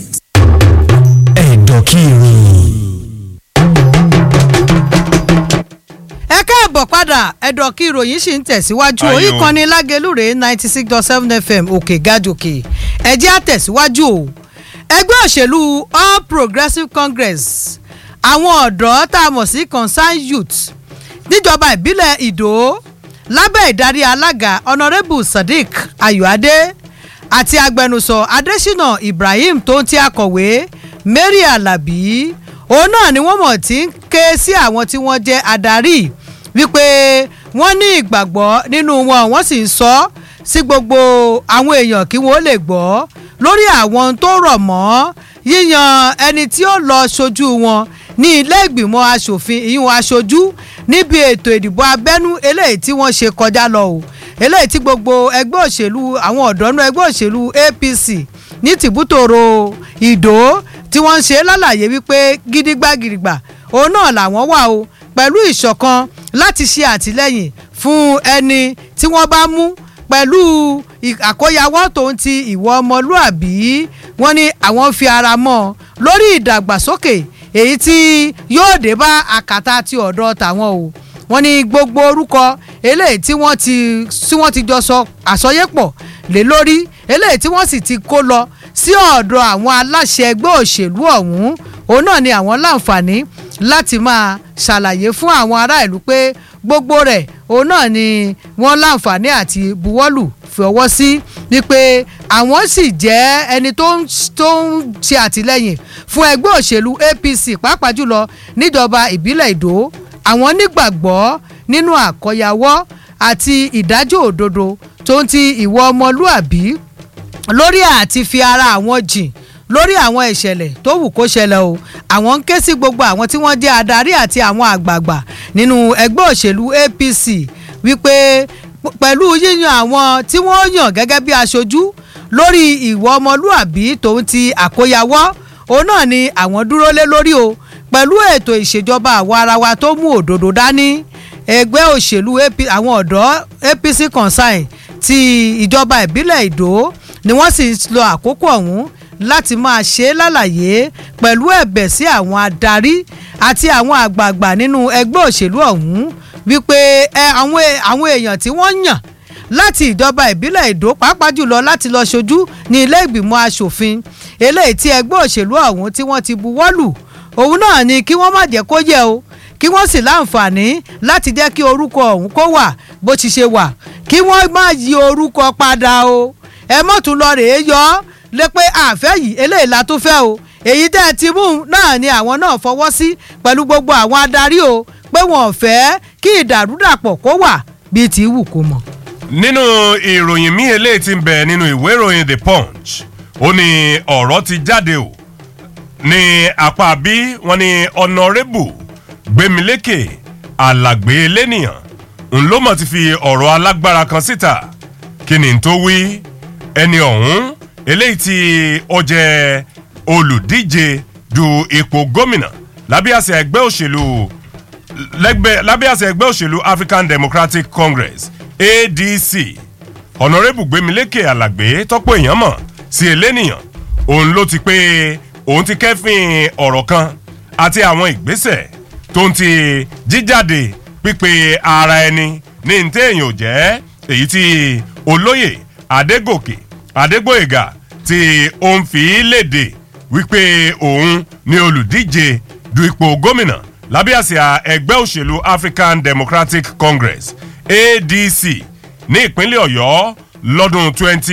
Ẹ̀dọ̀kiri. ẹ káàbọ̀ padà ẹ̀dọ̀ kí ìròyìn sì ń tẹ̀síwájú Ayọ̀. orí kan ní lágelúre ninety six dot seven fm òkè gàjòkè ẹ̀jẹ̀ àtẹ̀síwájú o ẹgbẹ́ òṣèlú all progressives congress àwọn ọ̀dọ́ tá a mọ̀ sí concerned youth níjọba ìbílẹ̀ ìdó lábẹ́ ìdarí alága honourable sadiq ayọ̀adé àti agbẹnusọ adésínà ibrahim tó ń ti akọ̀wé mary alabi òun náà ni wọ́n mọ̀ tí ń ké sí àwọn tí wọ́n jẹ́ adarí wípé wọ́n ní ìgbàgbọ́ nínú wọn wọ́n sì ń sọ sí gbogbo àwọn èèyàn kí wọ́n lè gbọ́ lórí àwọn tó rọ̀ mọ́ yíyan ẹni tí ó lọ ṣojú wọn ní ilé ìgbìmọ̀ asòfin ìyún aṣojú níbi ètò ìdìbò abẹ́nú eléyìí tí wọ́n ṣe kọjá lọ o eléyìí tí gbogbo ẹgbẹ́ òṣèlú àwọn ọ̀dọ́nú ẹgbẹ́ òṣèlú apc ní tìbútòrò ìdó tí wọ́n ń ṣe lálàyé wípé gidigba-gidigba òun náà làwọn wà o pẹ̀lú ìṣọ̀kan láti ṣe àtìlẹ́yìn fún ẹni tí wọ́n bá mú pẹ̀lú ì- àkóyawọ́ tòun ti ìwọ ọmọlúàbí wọ́n ní àwọn fi ara mọ́ ọ lórí ìdàgbàsókè èyí tí yóò dé bá àkàtà ti ọ̀dọ̀ tàwọn o wọ́n ní gbogbo orúkọ eléyìí tí wọ́n ti tí wọ́n ti jọ sọ àsọyépọ̀ lé lórí eléyìí tí wọ́n sì ti kó lọ sí ọ̀dọ̀ àwọn aláṣẹ ẹgbẹ́ òṣèlú ọ̀hún òun náà ni àwọn láǹfààní láti máa ṣàlàyé fún àwọn ará ìlú pé gbogbo rẹ̀ òun náà ni wọ́n láǹfààní àti buwọ́lù fi ọwọ́ sí wípé àwọn sì jẹ́ ẹni tó ń tó ń ṣe àtìlẹ́yìn fún ẹgbẹ́ òṣèlú apc pàápàá jùlọ níjọba ìbílẹ̀ ìdó àwọn nígbàgbọ́ nínú àkọyawọ́ àti ìdájọ́ òdodo tó ń ti ìwọ ọmọlúàbí lórí àti fi ara àwọn jìn lórí àwọn ìṣẹ̀lẹ̀ tó wù kó ṣẹlẹ̀ o àwọn ń ké sí gbogbo àwọn tí wọ́n jẹ́ adarí àti àwọn àgbààgbà nínú ẹgbẹ́ òṣèlú apc wípé p- pẹ̀lú yíyan àwọn tí wọ́n yàn gẹ́gẹ́ bí aṣojú lórí ìwọ ọmọlúàbí tòun ti àkóyawọ́ òun náà ni àwọn dúró lé lórí o pẹ̀lú ètò ìṣèjọba àwa ara wa tó mú òdodo dání ẹgbẹ́ òṣèlú AP àwọn ọ̀dọ́ apc consign ti ìjọba ìbílẹ̀ ìdó ni wọ́n sì ń lo àkókò ọ̀hún láti máa ṣe é lálàyé pẹ̀lú ẹ̀bẹ̀ sí àwọn adarí àti àwọn àgbààgbà nínú ẹgbẹ́ òṣèlú ọ̀hún wípé ẹ àwọn e- àwọn èèyàn tí wọ́n yàn láti ìjọba ìbílẹ̀ èdò pàápàá jùlọ láti lọ ṣojú ní ilé ìgbìmọ̀ asòfin eléyìí tí ẹgbẹ́ òṣèlú ọ̀hún tí wọ́n ti buwọ́lù òun náà ni kí wọ́n má jẹ́ kó yẹ o kí wọ́n sì láǹfààní láti jẹ́ kí orúkọ ọ̀hún kó wà bó ti ṣe wà kí wọ́n má yí orúkọ padà o ẹ mọ̀ tún lọ rèé yọ ọ́ lé pé àfẹ́ yìí eléyìí la tó fẹ́ o èyí tẹ́ ẹ ti mú un náà ni àwọn náà fọwọ́ sí pẹ̀lú gbogbo àwọn adarí o pé wọn ò fẹ́ kí ìdàrúdàpọ̀ kó wà bíi ti wù kó mọ̀. nínú ìròyìn míì eléyìí ti ń bẹ nínú ìwé ìròyìn the punch ó ní ọ̀rọ̀ ti jáde o ní apá bí wọ́n ní ọ̀nàrẹ́bù gbẹ̀mílékè alàgbé lẹ́nìyàn ńlọ́mọ̀ ti fi ọ̀rọ̀ alágbára kan síta kí ni n tó wí ẹni ọ̀hún eléyìí tí ó jẹ́ olùdíje du ipò gómìnà lábẹ́ àṣẹ ẹgbẹ́ òṣèlú lẹ́gbẹ́ lábẹ́ àṣẹ ẹgbẹ́ òṣèlú african democratic congress adc ọ̀nàrẹ́bù gbẹ̀mílékè alàgbé tọ́pọ̀ èèyàn mọ̀ sí elénìyàn òun ló ti pé òun ti kẹ́fìn ọ̀rọ̀ kan àti àwọn ìgbésẹ̀ tó ń ti jíjáde pípe ara ẹni ní ní téèyàn ò jẹ́ èyí tí olóyè adégòkè adégbòyègà tí ó ń fi léde wípé òun ni olùdíje du ipò gómìnà lábẹ́ àsíá ẹgbẹ́ òṣèlú african democratic congress adc ní ìpínlẹ̀ ọ̀yọ́ lọ́dún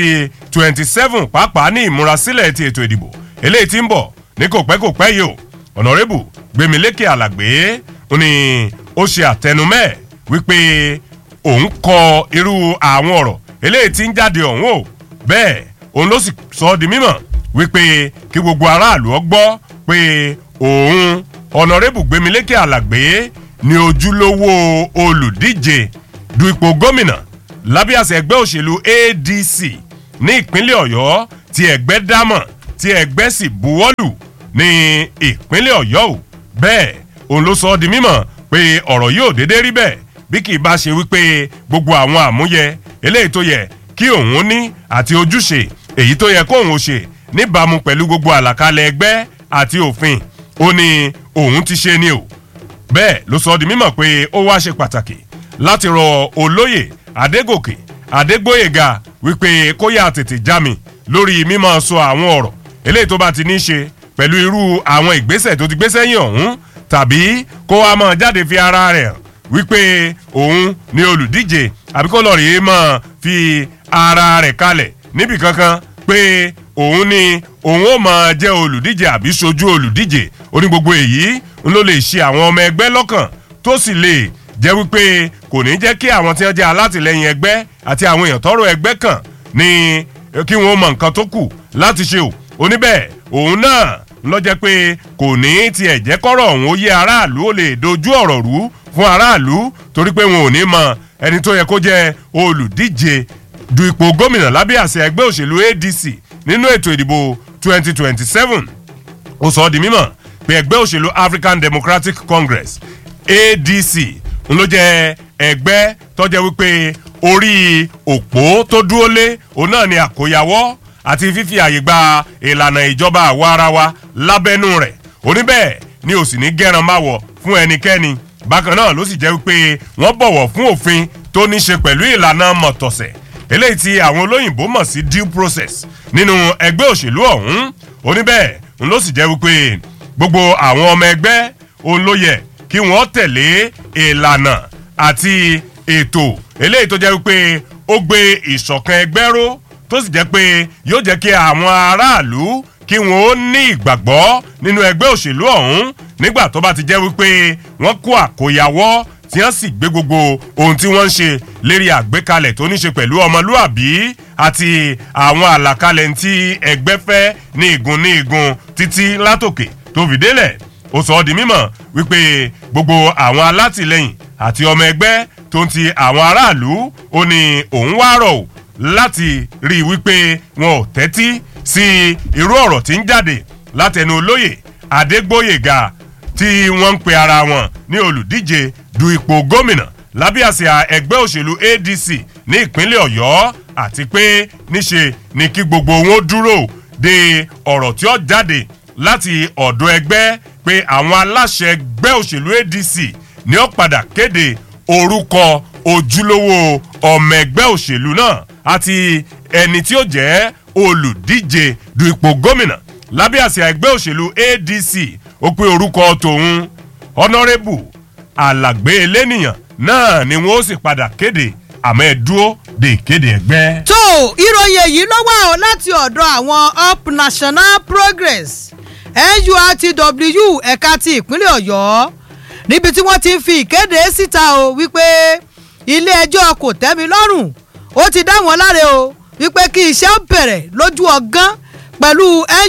2027 pàápàá ní ìmúrasílẹ̀ ti ètò ìdìbò eléyìí tí ń bọ̀ ní kò pẹ́ kò pẹ́ yìí o ọ̀nàrẹ́bù gbẹ̀mílékè alàgbé ó ní ó ṣe àtẹnumẹ́ wípé òun kọ irú àwọn ọ̀rọ̀ eléyìí tí ń jáde ọ̀hún o bẹ́ẹ̀ òun ló sì sọ ọ́ di mímọ̀ wípé kí gbogbo aráàlú ọ gbọ́ pé òun ọ̀nàrẹ́bù gbẹ̀mílékè alàgbé ni ojúlówó olùdíje du ipò gómìnà lábẹ́ àṣẹ ẹgbẹ́ òṣèlú adc ní ìpínlẹ̀ ọ̀yọ́ tí ẹgbẹ́ dámọ̀ tí ẹgbẹ́ sì buwọ́lù ní ìpínlẹ̀ ọ̀yọ́ o bẹ́ẹ̀ òun ló sọ ọ́ di mímọ̀ pé ọ̀rọ̀ yóò déédéé rí bẹ́ẹ̀ bí kì í bá ṣe wípé gbogbo àwọn àmúyẹ eléyìí tó yẹ kí òun ní àti ojúṣe èyí tó yẹ kóun ó ṣe níbàámu pẹ̀lú gbogbo àlàkalẹ̀ ẹgbẹ́ àti òfin ó ní òun ti ṣe ni o bẹ́ẹ̀ ló sọ ọ́ di mímọ̀ pé ó wá ṣe pàtàkì láti rọ olóyè adégòkè adégbòyèga wípé kó yà tètè já mi lórí mímọ sọ àwọn ọ̀rọ̀ eléyìí tó bá ti ní í ṣe pẹ̀lú irú àwọn ìgbésẹ̀ tó ti gbé sẹ́yìn ọ̀hún tàbí kó wá mọ̀ jáde fi ara rẹ̀ hàn wípé òun ni olùdíje àbí kó lọ rèé mọ̀ fi ara rẹ̀ kalẹ̀ níbì kankan pé òun ni òun ó mọ̀ jẹ́ olùdíje àbí sojú olùdíje ó ní gbogbo èyí ń ló lè ṣe àwọn ọmọ ẹgbẹ́ lọ́kàn tó sì lè jẹ́ wípé kò ní jẹ́ kí àwọn tí wọ́n jẹ́ alátìlẹyìn ẹgbẹ́ àti àwọn èèyàn tọrọ ẹgbẹ́ kàn ní kí wọ́n mọ nǹkan tó kù láti ṣe o oníbẹ̀ òun náà lọ jẹ́ pé kò ní tiẹ̀ jẹ́ kọ́rọ̀ òun ó yé aráàlú ó lè dojú ọ̀rọ̀ rú fún aráàlú torí pé wọn ò ní mọ ẹni tó yẹ kó jẹ́ olùdíje du ipò gómìnà lábẹ́ àṣẹ ẹgbẹ́ òṣèlú adc nínú ètò ìdìbò 2027 ó sọ ọ́ di mímọ̀ pé ẹgbẹ́ òṣèlú african democratic congress adc ń ló jẹ́ ẹgbẹ́ tọ́jẹ́ wípé orí òpó tó dúró lé òun náà ni àkóyawọ́ àti fífi àyè gba ìlànà ìjọba àwa ara wa lábẹ́nú rẹ̀ oníbẹ̀ ni ò sì ní gẹ́ran máa wọ̀ fún ẹnikẹ́ni bákan náà ló sì jẹ́ wípé wọ́n bọ̀wọ̀ fún òfin tó ní ṣe pẹ̀lú ìlànà mọ̀tọ̀sẹ̀ eléyìí tí àwọn olóyìnbó mọ̀ sí due process nínú ẹgbẹ́ òṣèlú ọ̀hún oníbẹ̀ ń ló sì jẹ́ wípé gbogbo àwọn ọmọ ẹgbẹ́ òun ló yẹ kí wọ́n tẹ̀lé ìlànà àti ètò eléyìí tó jẹ́ wípé ó gbé ìṣọ̀kan ẹgbẹ́ ró tó sì jẹ́ pé yóò jẹ́ kí àwọn aráàlú kí wọ́n ó ní ìgbàgbọ́ nínú ẹgbẹ́ òṣèlú ọ̀hún nígbà tó bá ti jẹ́ wípé wọ́n kó àkóyawọ́ tí wọ́n sì gbé gbogbo ohun tí wọ́n ń ṣe lérí àgbékalẹ̀ tó ní ṣe pẹ̀lú ọmọlúàbí àti àwọn àlàkalẹ̀ tí ẹgbẹ́ fẹ́ ní igun ní igun títí látòkè tó fi délẹ̀ ó sọ ọ́ di mímọ̀ wípé gbogbo àwọn alátìlẹyìn àti ọmọ ẹgbẹ́ tó ń ti àwọn aráàlú ó ní òun wá rọ̀ ò láti rí i wípé wọn ò tẹ́tí sí irú ọ̀rọ̀ tí ń jáde látẹnu olóyè adégbòyèga tí wọ́n ń pe ara wọn ní olùdíje du ipò gómìnà lábẹ́ àsíá ẹgbẹ́ òṣèlú adc ní ìpínlẹ̀ ọ̀yọ́ àti pé níṣe ni kí gbogbo wọn dúró de ọ̀rọ̀ tí ó jáde láti ọ̀dọ̀ ẹgbẹ́ pé àwọn aláṣẹ ẹgbẹ́ òṣèlú adc ní ó padà kéde orúkọ ojúlówó ọmọ ẹgbẹ́ òṣèlú náà àti ẹni tí ó jẹ́ olùdíje du ipò gómìnà lábẹ́ àsíá ẹgbẹ́ òṣèlú adc ó pé orúkọ tòun honourable alàgbé elénìyàn náà ni wọn ó sì padà kéde àmọ́ ẹ dúró de ìkéde ẹgbẹ́. tó ìròyìn èyí ló wà ó láti ọ̀dọ̀ àwọn up national progress nurtw ẹ̀ka ti ìpínlẹ̀ ọ̀yọ́ níbi tí wọ́n ti ń fi ìkéde síta o wípé ilé ẹjọ́ kò tẹ́mi lọ́rùn ó ti dá wọn láre o wípé kí iṣẹ́ ó bẹ̀rẹ̀ lójú ọgán pẹ̀lú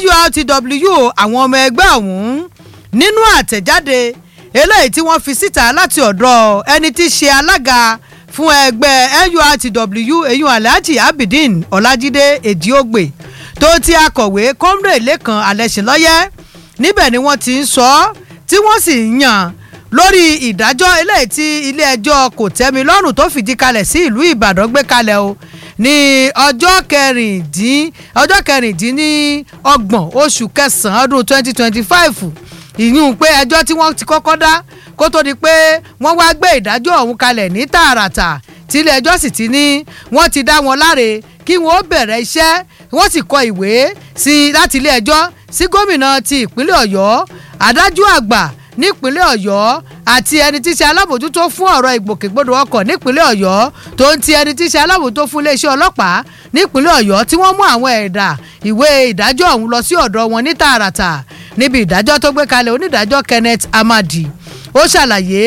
nurtw àwọn ọmọ ẹgbẹ́ ọ̀hún nínú àtẹ̀jáde eléyìí tí wọ́n fi síta láti ọ̀dọ̀ ẹni tí í ṣe alága fún ẹgbẹ́ nurtw eyín alhaji abidin ọlájídé èdíògbè tó ti akọ̀wé comrade lẹ́kan alẹ́sìnlọ́yẹ́ níbẹ̀ ni wọ́n ti ń sọ ọ́ tí wọ́n sì ń yàn lórí ìdájọ́ eléyìí tí ilé ẹjọ́ kò tẹ́mi lọ́rùn tó fìdí kalẹ̀ sí ìlú ìbàdàn gbé kalẹ̀ o ní ọjọ́ kẹrìndín ọjọ́ kẹrìndínlọ́gbọ̀n oṣù kẹsàn-án ọdún twenty twenty five ìyún pé ẹjọ́ tí wọ́n ti kọ́kọ́ dá kó tó di pé wọ́n wá gbé ìdájọ́ ọ̀hún kalẹ̀ ní tààràtà tí ilé ẹjọ́ sì ti ní wọ́n ti dá wọn láre kí wọ́n ó bẹ̀rẹ̀ iṣẹ́ wọ́n sì kọ ìwé sí láti ilé ẹjọ́ sí gómìnà ti ìpínlẹ̀ ọ̀yọ́ adájọ́ àgbà nípínlẹ̀ ọ̀yọ́ àti ẹni tí í ṣe alábòjútó fún ọ̀rọ̀ ìgbòkègbodò ọkọ̀ nípínlẹ̀ ọ̀yọ́ tó ń ti ẹni tí í ṣe alábòjútó fún iléeṣẹ́ ọlọ́pàá nípínlẹ̀ ọ̀yọ́ tí wọ́n mú àwọn ẹ̀dà ìwé ìdájọ́ ọ̀hún lọ sí ọ̀dọ̀ wọn ní tààràtà níbi ìdájọ́ tó gbé kalẹ̀ onídàájọ́ kenneth amadi ó ṣàlàyé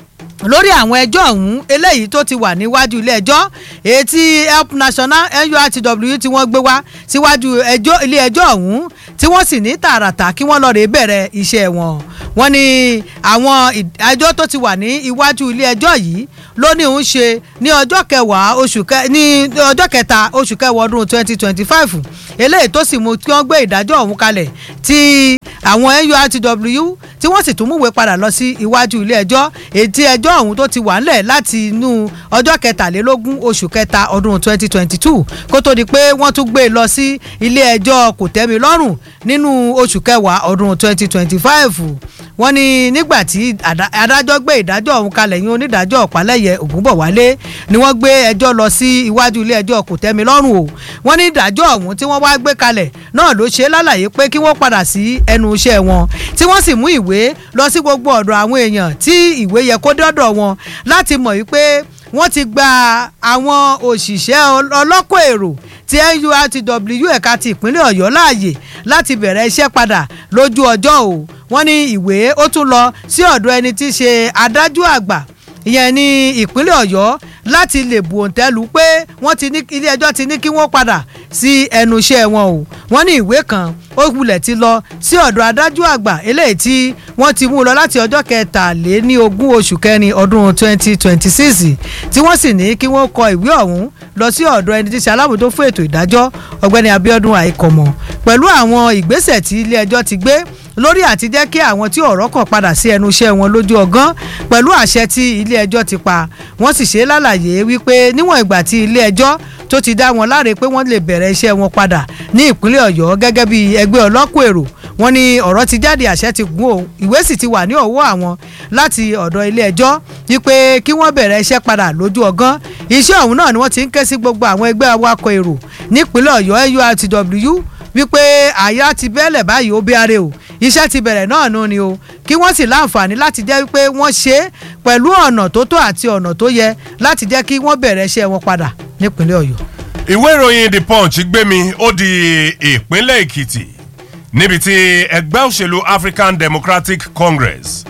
lórí àwọn ẹjọ́ ọ̀hún eléyìí tó ti wà níwájú ilé ẹjọ́ èyí tí help national nurtw tí wọ́n gbé wá síwájú ilé ẹjọ́ ọ̀hún tí wọ́n sì ní tààràtà kí wọ́n lọ́ọ́ rè bẹ̀rẹ̀ iṣẹ́ wọn wọ́n ní àwọn ẹjọ́ tó ti wà ní iwájú ilé ẹjọ́ yìí ló ní òun ṣe ní ọjọ́ kẹwàá oṣù kẹ ní ọjọ́ kẹta oṣù kẹwàá ọdún twenty twenty five eléyìí tó sì mú kí wọ́n gbé ìdájọ́ ọ̀hún kalẹ̀ tí àwọn nurtw tí wọ́n sì tún múwèé padà lọ sí iwájú ilé ẹjọ́ ètí ẹjọ́ ọ̀hún tó ti wà ńlẹ̀ láti inú ọjọ́ kẹtàlélógún oṣù kẹta ọdún twenty twenty two kó tó di pé wọ́n tún gbé e lọ sí ilé ẹjọ́ kòtẹ́milọ́rùn nínú oṣù kẹwàá ọdún twenty twenty five wọ́n ní nígbà tí adájọ́ gbé ìdájọ́ ọ̀hún kalẹ̀ yín onídàájọ́ ọ̀pálẹ̀yẹ ògúnbọ̀wálé ni wọ́n gbé ẹjọ́ lọ sí iwájú ilé ẹjọ́ kòtẹ́milọ́rùn o wọ́n ní ìdájọ́ ọ̀hún tí wọ́n wá gbé kalẹ̀ náà ló ṣe lálàyé pé kí wọ́n padà sí ẹnu iṣẹ́ wọn tí wọ́n sì mú ìwé lọ sí gbogbo ọ̀dọ̀ àwọn èèyàn tí ìwé yẹ kó dọ́dọ̀ wọn láti mọ̀ wípé wọ́n ti gba àwọn òṣìṣẹ́ ọlọ́kọ̀ èrò ti nurtw ẹ̀ka ti ìpínlẹ̀ ọ̀yọ́ láàyè láti bẹ̀rẹ̀ iṣẹ́ padà lójú ọjọ́ o wọ́n ní ìwé ó tún lọ sí ọ̀dọ̀ ẹni tí í ṣe adájọ́ àgbà ìyẹn ní ìpínlẹ̀ ọ̀yọ́ láti lè bu òǹtẹ́lu pé wọ́n ti ní ilé ẹjọ́ ti ní kí wọ́n padà sí ẹnu iṣẹ́ wọn o wọ́n ní ìwé kan ó wulẹ̀ ti lọ sí ọ̀dọ̀ adájọ́ àgbà eléyìí tí wọ́n ti mú lọ láti ọjọ́ kẹtàléní ogún oṣù kẹrin ọdún twenty twenty six tí wọ́n sì ní kí wọ́n kọ ìwé ọ̀hún lọ sí ọ̀dọ̀ ẹni tí ṣe alábòójútó fún ètò ìdájọ́ ọ̀gbẹ́ni abiodun àìkọ̀mọ̀ pẹ̀lú àwọn ìgbésẹ̀ tí ilé ẹjọ́ ti gbé lórí àti jẹ́ kí àwọn tí ọ̀rọ̀ kàn padà sí ẹnu iṣẹ́ wọn lójú ọgán pẹ̀lú àṣẹ tí ilé ẹjọ́ ti pa wọ́n sì ṣe lálàyé wípé níwọ̀n ìgbà tí ilé ẹjọ́ tó ti dá wọn láre pé wọ́n lè bẹ̀rẹ̀ iṣẹ́ wọn padà ní ìpínlẹ̀ ọ̀yọ́ gẹ́gẹ́ bí ẹgbẹ́ ọlọ́kọ̀ èrò wọ́n ní ọ̀rọ̀ ti jáde àṣẹ ti gún o ìwé sì ti wà ní ọwọ́ àwọn láti ọ̀dọ̀ ilé ẹjọ́ wípé kí wọ́n bẹ̀rẹ̀ iṣẹ́ padà lójú ọgán iṣẹ́ ọ̀hún náà ni wọ́n ti ń ké sí gbogbo àwọn ẹgbẹ́ awakọ̀ èrò nípínlẹ̀ ọ̀yọ́ nurtw wípé àyà ti bẹ́lẹ̀ báyìí ó bí are o iṣẹ́ ti bẹ̀rẹ̀ náà nù ni o kí wọ́n sì láǹfààní láti jẹ́ wípé wọ́n ṣe é pẹ̀lú ọ̀nà tó tó àti ọ̀nà tó yẹ láti jẹ́ kí wọ́n bẹ̀rẹ̀ iṣẹ́ wọn padà nípínlẹ̀ ọ̀yọ́. ìwé ìròyìn the punch gbé mi ó di ìpínlẹ̀ èkìtì níbi tí ẹgbẹ́ òṣèlú african democratic congress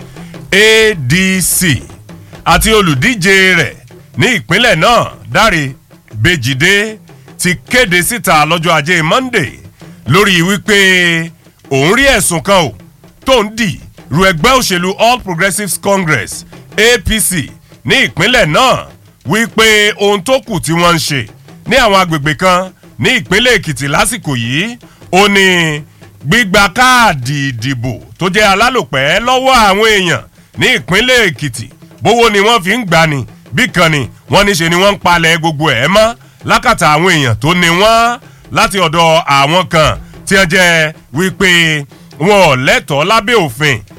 adc àti olùdíje rẹ̀ ní ìpínlẹ̀ náà dáre bèjìdé ti kéde síta lọ́jọ́ ajé monday lórí wípé òun rí ẹ̀sùn kan o tó ń dì ru ẹgbẹ́ òṣèlú all progressives congress apc ní ìpínlẹ̀ náà wípé ohun tó kù tí wọ́n ń ṣe ní àwọn agbègbè kan ní ìpínlẹ̀ èkìtì lásìkò yìí ó ní gbígba káàdì ìdìbò tó jẹ́ alálòpẹ́ lọ́wọ́ àwọn èèyàn ní ìpínlẹ̀ èkìtì bówó ni wọ́n fi ń gbani bí kan ni wọ́n ní ṣe ni wọ́n ń palẹ̀ gbogbo ẹ̀ mọ́ lákàtà àwọn èèyàn tó ní wọ́n láti ọ̀dọ̀ àwọn kan tí wọ́n jẹ́ wípé wọn ò lẹ́tọ̀ọ́ lábẹ́ òfin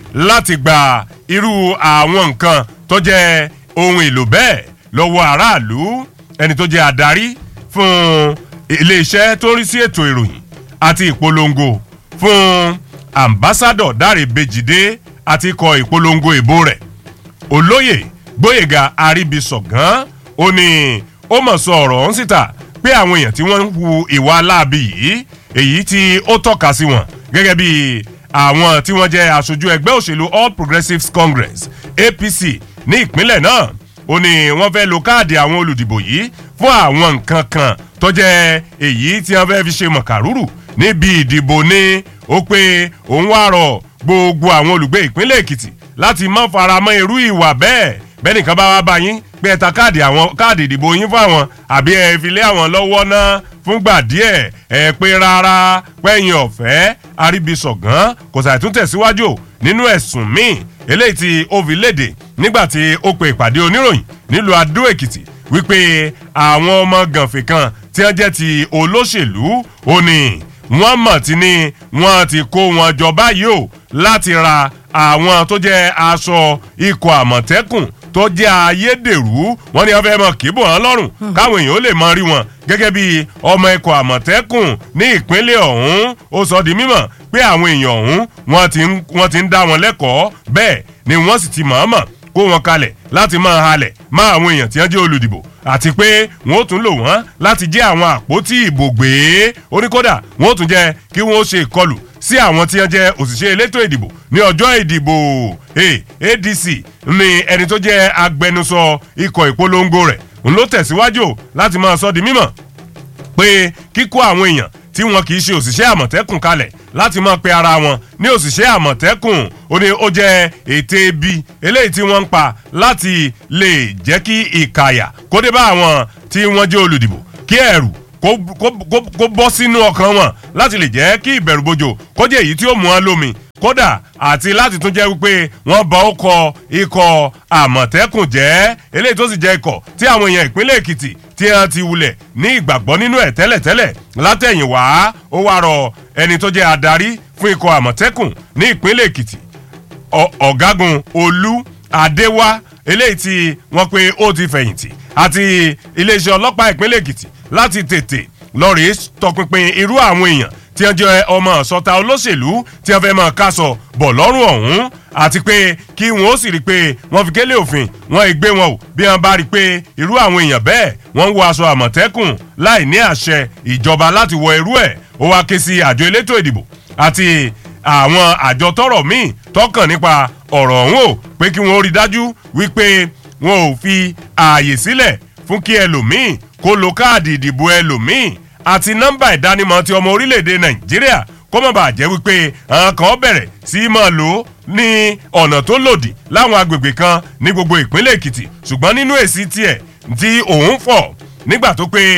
láti gba irú àwọn nǹkan tó jẹ́ ohun èlò bẹ́ẹ̀ lọ́wọ́ aráàlú ẹni tó jẹ́ adarí fún iléeṣẹ́ tó ń rí sí ètò ìròyìn àti ìpolongo fún ambassadọ dáre bèjìdé àti ikọ̀ ìpolongo ìbò rẹ̀ olóyè gbóyèga àríbísọ̀gán ó ní ó mọ̀ sọ ọ̀rọ̀ ọ̀hún síta pé àwọn èèyàn tí wọ́n ń hu ìwà aláàbí yìí èyí tí ó tọ́ka sí wọn gẹ́gẹ́ bí àwọn tí wọ́n jẹ́ aṣojú ẹgbẹ́ òṣèlú all progressives congress apc ní ìpínlẹ̀ náà ó ní wọ́n fẹ́ lo káàdì àwọn olùdìbò yìí fún àwọn nǹkan kan tó jẹ́ èyí tí wọ́n fẹ́ fi ṣe mọ̀kàrúrù níbi ìdìbò ní ó pé òun wá rọ gbogbo àwọn olùgbé ìpínlẹ̀ èkìtì láti má faramọ́ irú ìwà bẹ́ẹ̀ bẹ́ẹ̀ nìkan bá wá bá yín pé ẹ ta káàdì àwọn káàdì ìdìbò yín fún àwọn àbí ẹ fi lé àwọn lọ́wọ́ náà fúngbà díẹ̀ ẹ pé rárá pẹ́yìn ọ̀fẹ́ àríbísọ̀gán kò sàìtún tẹ̀síwájú nínú ẹ̀sùn míì eléyìí tí ó fi léde nígbà tí ó pe ìpàdé oníròyìn nílùú adó èkìtì wípé àwọn ọmọ gànfẹ̀ kan tí wọ́n jẹ́ ti olóṣèlú ó ní wọ́n mọ̀ tí ní wọ́n ti kó wọn jọ báyìí o láti ra àwọn tó jẹ́ aṣọ ikọ̀ àmọ̀tẹ́kùn tó jẹ́ ayédèrú wọ́n ní wọ́n fẹ́ mọ kíbò hàn lọ́rùn káwọn èèyàn ó lè mọ rí wọn gẹ́gẹ́ bí ọmọ ikọ̀ àmọ̀tẹ́kùn ní ìpínlẹ̀ ọ̀hún ó sọ di mímọ̀ pé àwọn èèyàn ọ̀hún wọ́n ti ń dá wọn lẹ́kọ̀ọ́ bẹ́ẹ̀ ni wọ́n sì ti mọ̀ọ́mọ̀ kó wọn kalẹ̀ láti máa halẹ̀ má àwọn èèyàn tí wọ́n jẹ́ olùdìbò àti pé wọ́n ó tún lò wọ́n láti jẹ́ àwọn àpótí ìbò gbé oníkódà wọ́n ó tún jẹ́ kí wọ́n ó ṣe ìkọlù sí àwọn tí wọ́n jẹ́ òṣìṣẹ́ elétò ìdìbò ní ọjọ́ ìdìbò adc ní ẹni tó jẹ́ agbẹnusọ ikọ̀ ìpolongo rẹ̀ ń ló tẹ̀síwájú láti máa sọ di mímọ̀ pé kíkó àwọn èèyàn tí wọn kì í ṣe òṣìṣẹ́ àmọ̀tẹ́kùn kalẹ̀ láti máa pe ara wọn ní òṣìṣẹ́ àmọ̀tẹ́kùn ó ní ó jẹ́ ète ibi eléyìí tí wọ́n ń pa láti lè jẹ́ kí ìkàyà kó dé bá àwọn tí wọ́n jẹ́ olùdìbò kí ẹ̀rù kó bọ́ sínú ọkàn wọn láti lè jẹ́ kí ìbẹ̀rùbojo kó jẹ́ èyí tí ó mú wọn lómi kódà àti láti tún jẹ́ wípé wọ́n bá ọkọ̀ ikọ̀ àmọ̀tẹ́kùn jẹ́ eléyìí tó sì jẹ́ ikọ̀ tí àwọn èèyàn ìpínlẹ̀ èkìtì tí wọ́n ti wulẹ̀ ní ìgbàgbọ́ nínú ẹ̀ tẹ́lẹ̀tẹ́lẹ̀ látẹ̀yìnwá ó wá rọ ẹni tó jẹ́ adarí fún ikọ̀ àmọ̀tẹ́kùn ní ìpínlẹ̀ èkìtì ọ̀gágun olú adéwá eléyìí tí wọ́n pe ó ti fẹ̀yìntì àti iléeṣẹ́ ọlọ́pàá ìpínlẹ̀ èkìtì láti tètè lọ́ọ̀rì tọpinpin irú àwọn èèyàn tí wọ́n jẹ́ ọmọ sọta olóṣèlú tí wọ́n fẹ́ máa kásọ bọ̀ lọ́rùn ọ̀hún àti pé kí wọ́n ó sì rí i pé wọ́n fi kélé òfin wọ́n ì gbé wọn o bí wọ́n bá rí i pé irú àwọn èèyàn bẹ́ẹ̀ wọ́n ń wọ aṣọ àmọ̀tẹ́kùn láì ní àṣẹ ìjọba láti wọ irú ẹ̀ ó wá ké sí àjọ elétò ìdìbò àti àwọn àjọ tọrọ míì tọkàn nípa ọ̀rọ̀ ọ̀hún o pé kí wọ́n rí dájú wípé wọn ò fi ààyè sílẹ̀ fún kí ẹlòmíì kó lo káàdì ìdìbò ẹlòmíì àti nọ́mbà ìdánimọ̀ ti ọmọ orílẹ̀-èdè nàìjíríà kó má bàa jẹ́ wípé àwọn kan bẹ̀rẹ̀ sí í máa lò ó ní ọ̀nà tó lòdì láwọn agbègbè kan ní gbogbo ìpínlẹ̀ èkìtì ṣùgbọ́n nínú èsì tiẹ̀ tí òun fọ̀ nígbà tó pé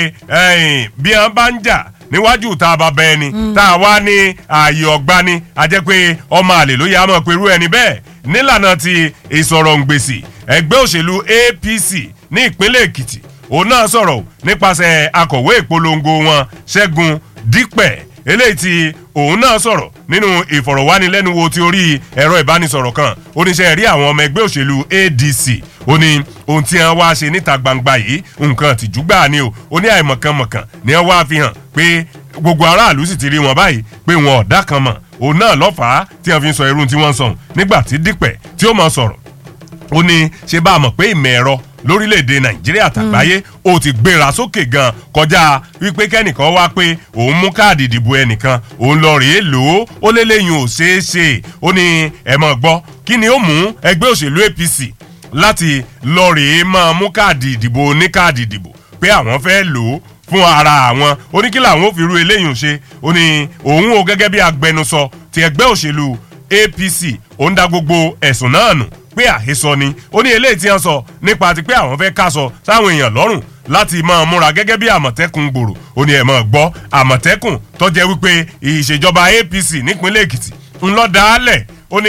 bí wọ́n bá ń jà níwájú tá a bá bẹ ẹni tá a wá ní ààyè ọ̀gbani a jẹ́ pé ọmọ àlè ló yẹ a mọ̀ pé irú ẹni bẹ́ẹ̀ nílànà ti ìsọ̀rọ̀ǹgbèsì ẹgbẹ́ òṣèlú apc ní ìpínlẹ̀ èkìtì òun náà sọ̀rọ̀ nípasẹ̀ akọ̀wé ìpolongo wọn ṣẹ́gun dípẹ̀ eléyìí tí òun náà sọ̀rọ̀ nínú ìfọ̀rọ̀wánilẹ́nuwò ti orí ẹ̀rọ ìbánisọ̀rọ̀ kan oníṣẹ́ rí àwọn ọmọ ẹgbẹ́ òṣèlú adc ó ní ohun tí wọ́n wá ṣe níta gbangba yìí nǹkan àtìjú gbà ni o ó ní àìmọ̀kànmọ̀kàn ni wọ́n wá fi hàn pé gbogbo aráàlú sì ti rí wọn báyìí pé wọn ọ̀dà kan mọ̀ òun náà lọ́fàá tí wọ́n fi ń sọ irun tí wọ́n ń sọ̀hún nígbà tí dípẹ̀ tí ó mọ̀ sọ̀rọ̀ ó ní ṣe bá a mọ̀ pé ìmọ̀ ẹ̀rọ lórílẹ̀‐èdè nàìjíríà tàgbáyé ó ti gbéra sókè gan kọjá wípé kẹ́nìkan wá pé òun mú káàdì ìdìbò ẹnìkan òun lọ rèé lò ó ó lélẹ́yìn ò ṣeé ṣe ó ní ẹ mọ̀ gbọ́ kí ni ó mú ẹgbẹ́ òṣèlú apc láti lọ rèé máa mú káàdì ìdìbò ní káàdì ìdìbò pé àwọn fẹ́ lò ó fún ara àwọn ó ní kí làwọn ò fi ru eléyìí ṣe ó ní òun ò gẹ́gẹ́ bí agbẹnusọ ti ẹgbẹ́ òṣèlú apc ó ń da gbogbo ẹ̀sùn náà nù pé àhesọ ni ó ní eléyìí tí wọ́n sọ nípa ti pé àwọn fẹ́ kásọ sáwọn èèyàn lọ́rùn láti máa múra gẹ́gẹ́ bí àmọ̀tẹ́kùn gbòòrò ó ní ẹ̀ máa gbọ́ àmọ̀tẹ́kùn tó jẹ́ wípé ìṣèjọba apc nípínlẹ̀ èkìtì ńlọ dálẹ̀ ó ní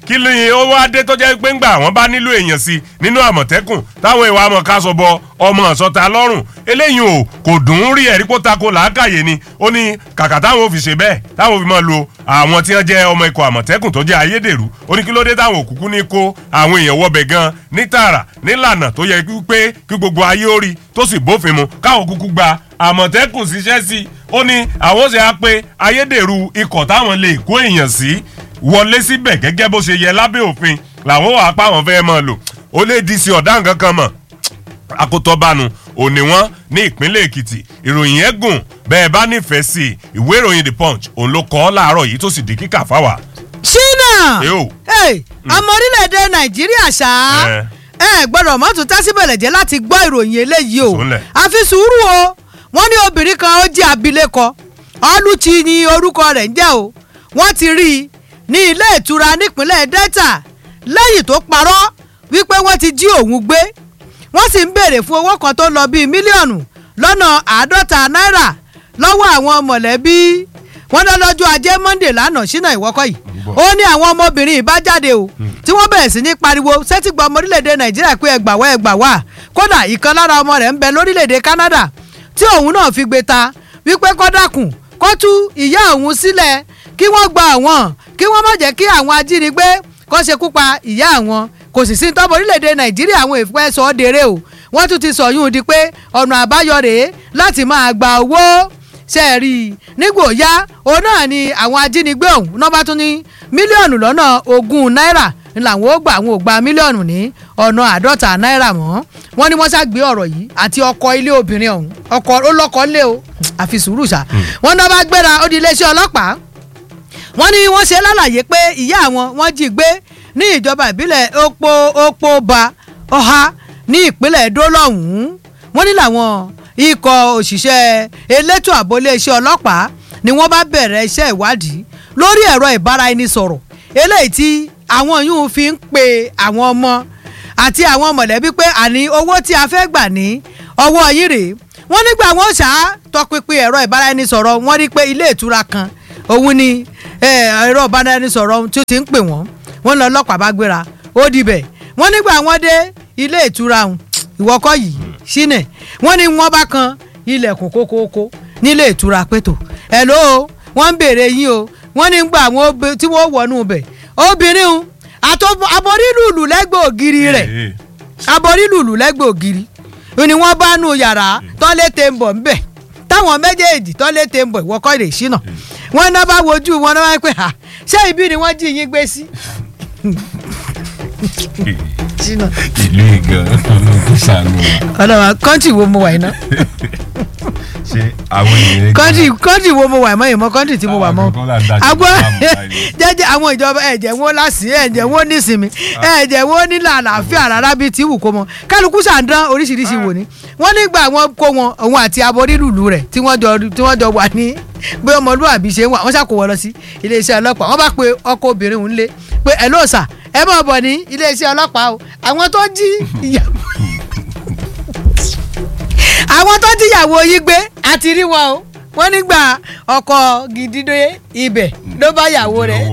kí ló yin ó wá dé tó jẹ́ pé ńgbà àwọn bá nílò èèyàn sí nínú àmọ̀tẹ́kùn táwọn ìwà àmọ̀ ká sọ bọ ọmọ ọ̀sọ́ta lọ́rùn eléyìí ò kò dùn ún rí ẹ̀rí kó tako làákàyè ni ó ní kàkà táwọn ò fi ṣe bẹ́ẹ̀ táwọn ò fi máa lo àwọn tí wọ́n jẹ́ ọmọ ikọ̀ àmọ̀tẹ́kùn tó jẹ́ ayédèrú ó ní kí ló dé táwọn òkùnkùn ní kó àwọn èèyàn wọbẹ̀ gan ní tààrà nílànà tó yẹ pé kí gbogbo ayé ó rí tó sì bófin mu káwọn kúkú gba àmọ̀tẹ́kùn síṣẹ́ sí i ó ní àwọn ṣe á pé ayédèrú ikọ̀ táwọn lè kó èèyàn sí wọlé síbẹ̀ gẹ́gẹ́ bó ṣe yẹ lábẹ́ òfin làwọn wà pa àwọn fẹ́ máa lò ó lè di sí ọ̀dà nǹkan kan mọ̀ akótọ́bánu òní wọn ní ìpínlẹ̀ èkìtì ìròyìn ẹ̀ gùn bẹ́ẹ̀ bá nífẹ̀ẹ́ sí i ìwé ìròyìn the punch òun ló kọ́ ọ́ láàárọ̀ yìí tó sì di kíkà fáwà. ṣínà Yo. ọmọ orílẹ̀-èdè nàìjíríà ṣá Eh. ẹ gbọ́dọ̀ mọ́tò tásíbẹ̀lẹ̀ jẹ́ láti gbọ́ ìròyìn eléyìí o Sùnlẹ̀. àfi sùúrù o wọ́n ní obìnrin kan ó jẹ́ abilékọ ọlùchí ni orúkọ rẹ̀ ń jẹ́ o wọ́n ti rí i ní ilé ìtura nípínlẹ̀ delta lẹ́yìn tó parọ́ wípé wọ́n ti jí òun gbé wọ́n sì ń béèrè fún owó kan tó lọ bíi mílíọ̀nù lọ́nà àádọ́ta náírà lọ́wọ́ àwọn mọ̀lẹ́bí wọ́n dá lọ́jọ́ ajé monde lánàá sínú ìwọ́kọ̀ yìí ó ní àwọn ọmọbìnrin yìí bá jáde o tí wọ́n bẹ̀rẹ̀ sí ní pariwo sẹ́tìgbà ọmọ orílẹ̀-èdè nàìjíríà pé ẹgbà wá ẹgbà wá kódà ìkan lára ọmọ rẹ̀ ń bẹ lórílẹ̀-èdè canada tí òun náà fi gbé ta wípé kọ́dàkùn kó tú ìyá òun sílẹ̀ kí wọ́n gba àwọn kí wọ́n má jẹ́ kí àwọn ajínigbé kó ṣekú pa ìyá àwọn kò sì sí tọ́mọ orílẹ̀-èdè nàìjíríà àwọn èèfẹ́ sọ ọ́ dèrè o wọ́n tún ti sọ yún un di pé ọ̀nà àbáyọ rèé láti máa gba owó ṣe é rí i nígbò yá òun náà ni àwọn ajínigbé ọ̀hún náà bá tún ní mílíọ̀nù lọ́nà ogún náírà ni làwọn ó gbà àwọn ò gba mílíọ̀nù ní ọ̀nà àádọ́ta náírà mọ́ wọ́n ní wọ́n ṣàgbé ọ̀rọ̀ yìí àti ọkọ̀ ilé obìnrin ọ̀hún ọkọ̀ ó lọ́kọ̀ lé o àfi sùúrù ṣá wọ́n náà bá gbéra ó di iléeṣẹ́ ọlọ́pàá wọ́n ní wọ́n ṣe lálàyé pé ìyá àwọn wọ́n jí gbé ní ìjọba ìbílẹ̀ opo opo ba ọha ní ìpínlẹ̀ Ẹdó lọ́hùn-ún wọ́n ní làwọn ikọ̀ òṣìṣẹ́ elétò ààbò iléeṣẹ́ ọlọ́pàá ni wọ́n bá bẹ̀rẹ̀ iṣẹ́ ìwádìí lórí ẹ̀rọ ìbáraẹnisọ̀rọ̀ eléyìí tí àwọn yòówù fi ń pe àwọn ọmọ àti àwọn mọ̀lẹ́bí pé àní owó tí a fẹ́ gbà ní ọwọ́ yìí rèé wọ́n nígbà wọn ṣá tọpinpin ẹ̀rọ ìbáraẹnisọ̀rọ̀ wọ́n rí pé ilé ìtura kan òun ni eh, ẹ̀rọ ìbáraẹnisọ̀rọ̀ tí ó ti ń pè wọ́n wọ́n lọ ọlọ́pàá bá gbéra ó dibẹ̀ wọ́n nígbà wọ́n dé ilé ìtura ọ̀hún ìwọ́kọ́ yìí sínẹ̀ wọ́n ní wọ́n bá kan ilẹ̀kùn kókóókó nílé ìtura pẹ̀tò hello wọ́n ń béèrè yín o wọ́n ní gbà àwọn obe- tí wọ́n wọnú bẹ̀ obìnrin ọ̀hún àtọ́ aborílùlù lẹ́gbẹ̀ẹ́ ògiri rẹ̀ aborílùlù lẹ́gbẹ̀ẹ́ ògiri ni wọ́n bá nu yàrá tọ́lé tẹ̀ ń bọ̀ ńbẹ̀ táwọn méjèèjì tọ́lé tẹ̀ ń bọ̀ ìwọ́kọ́ rè ṣínà wọ́n náà bá wojú wọn náà wá pé ha ṣé ibi ni wọ́n jí yín gbé sí. ṣínà ìlú ìgàn ló ṣàánú wa ọlọ́wà kọ́ńtì wo mo wà iná ṣé àwọn èèyàn kọ́ńtì kọ́ńtì wo mo wà mọ́ ìmọ̀ kọ́ńtì tí mo wà mọ́ Àwọn kan là ń dájọ́ agbọ́ láàmú báyìí. jẹ́jẹ́ àwọn ìjọba ẹ̀jẹ̀ wọn lásì ẹ̀jẹ̀ wọn nísìmí ẹ̀jẹ̀ wọn nílà àlàáfíà rárá bíi tí wù kó mọ kálukú ṣàǹdán oríṣiríṣi wò ní wọ́n nígbà wọn kó wọn òun àti aborílùlù rẹ̀ tí wọ́n jọ tí wọ́n jọ wà ní bí ọmọlúwàbí ṣe ń wà wọ́n ṣàkó wọn lọ sí iléeṣẹ́ ọlọ́pàá wọ́n bá pe ọkọ obìnrin òun lé pé ẹ̀ lóòsà ẹ máa bọ̀ ní iléeṣẹ́ ọlọ́pàá o àwọn tó jí ìyàwó àwọn tó jíyàwó yìí gbé àti rí wọn o wọ́n nígbà ọkọ gidi dé ibẹ̀ ló bá yàwó rẹ̀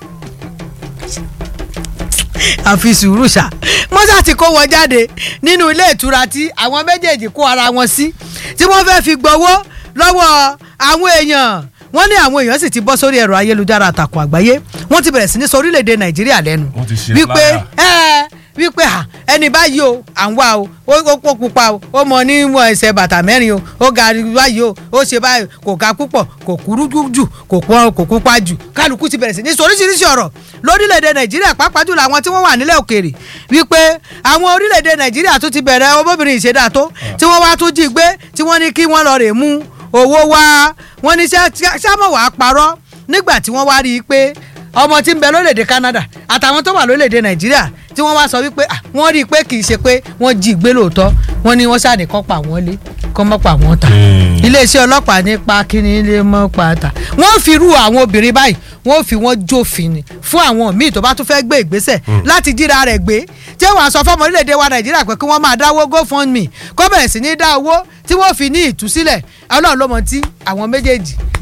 àfi sùúrù ṣá mọ́sá ti kó wọn jáde nínú ilé ìtura tí àwọn méjèèjì kó ara wọn sí tí wọ́n fẹ́ fi gbowó lọ́wọ́ àwọn èèyàn wọ́n ní àwọn èèyàn sì ti bọ́ sórí ẹ̀rọ ayélujára àtàkùn àgbáyé wọ́n ti bẹ̀rẹ̀ sí ní sọ orílẹ̀-èdè nàìjíríà lẹ́nu Wọ́n ti ṣe wípé flyer. ẹ wípé à ẹni báyìí o à ń wá o ó ó pọ̀ pupa o ó mọ níwọ̀n ẹsẹ̀ bàtà mẹ́rin o ó ga báyìí o ó ṣe báyìí kò ga púpọ̀ kò kúrú jù kò pọ̀ kò pupa jù kálukú ti bẹ̀rẹ̀ sí ní sọ oríṣiríṣi ọ̀rọ̀ lórílẹ̀‐èdè nàìjíríà pàápàá jùlọ àwọn tí wọ́n wà nílẹ̀ òkèèrè wípé àwọn orílẹ̀‐èdè nàìjíríà tó ti bẹ̀rẹ̀ ọmọbìnrin ìṣẹ̀dá tó tí wọ́n wá tún jí gbé tí wọ́n ní kí wọ́n lọ rè mú owó wá wọ́n ní sámọ̀ wàá parọ́ nígbà tí wọ́n wá rí i pé ọmọ tí ń bẹ lórílẹ̀‐èdè Canada àtàwọn tó wà lórílẹ̀‐èdè Nàìjíríà tí wọ́n wá sọ wípé ah, wọ́n rí i pé kì í ṣe pé wọ́n jí gbé lóòótọ́ wọ́n ní wọ́n ṣàní kọ́ pa wọ́n lé kọ́ mọ́ pa wọ́n ta iléeṣẹ́ ọlọ́pàá nípa kíni lè mọ́ pa ta wọ́n fi rú àwọn obìnrin báyìí wọ́n fi wọ́n jófin ni fún àwọn míì tó bá tún fẹ́ gbé ìgbésẹ̀ láti jíra rẹ̀ gbé tí wọ́n á sọ fọ́mọ orílẹ̀-èdè wa Nàìjíríà pé kí wọ́n máa dáwó GoFundMe kó bẹ̀rẹ̀ sí ní dá owó tí wọ́n fi ní ìtúsílẹ̀ Ọlọ́run ló mọ tí àwọn méjèèjì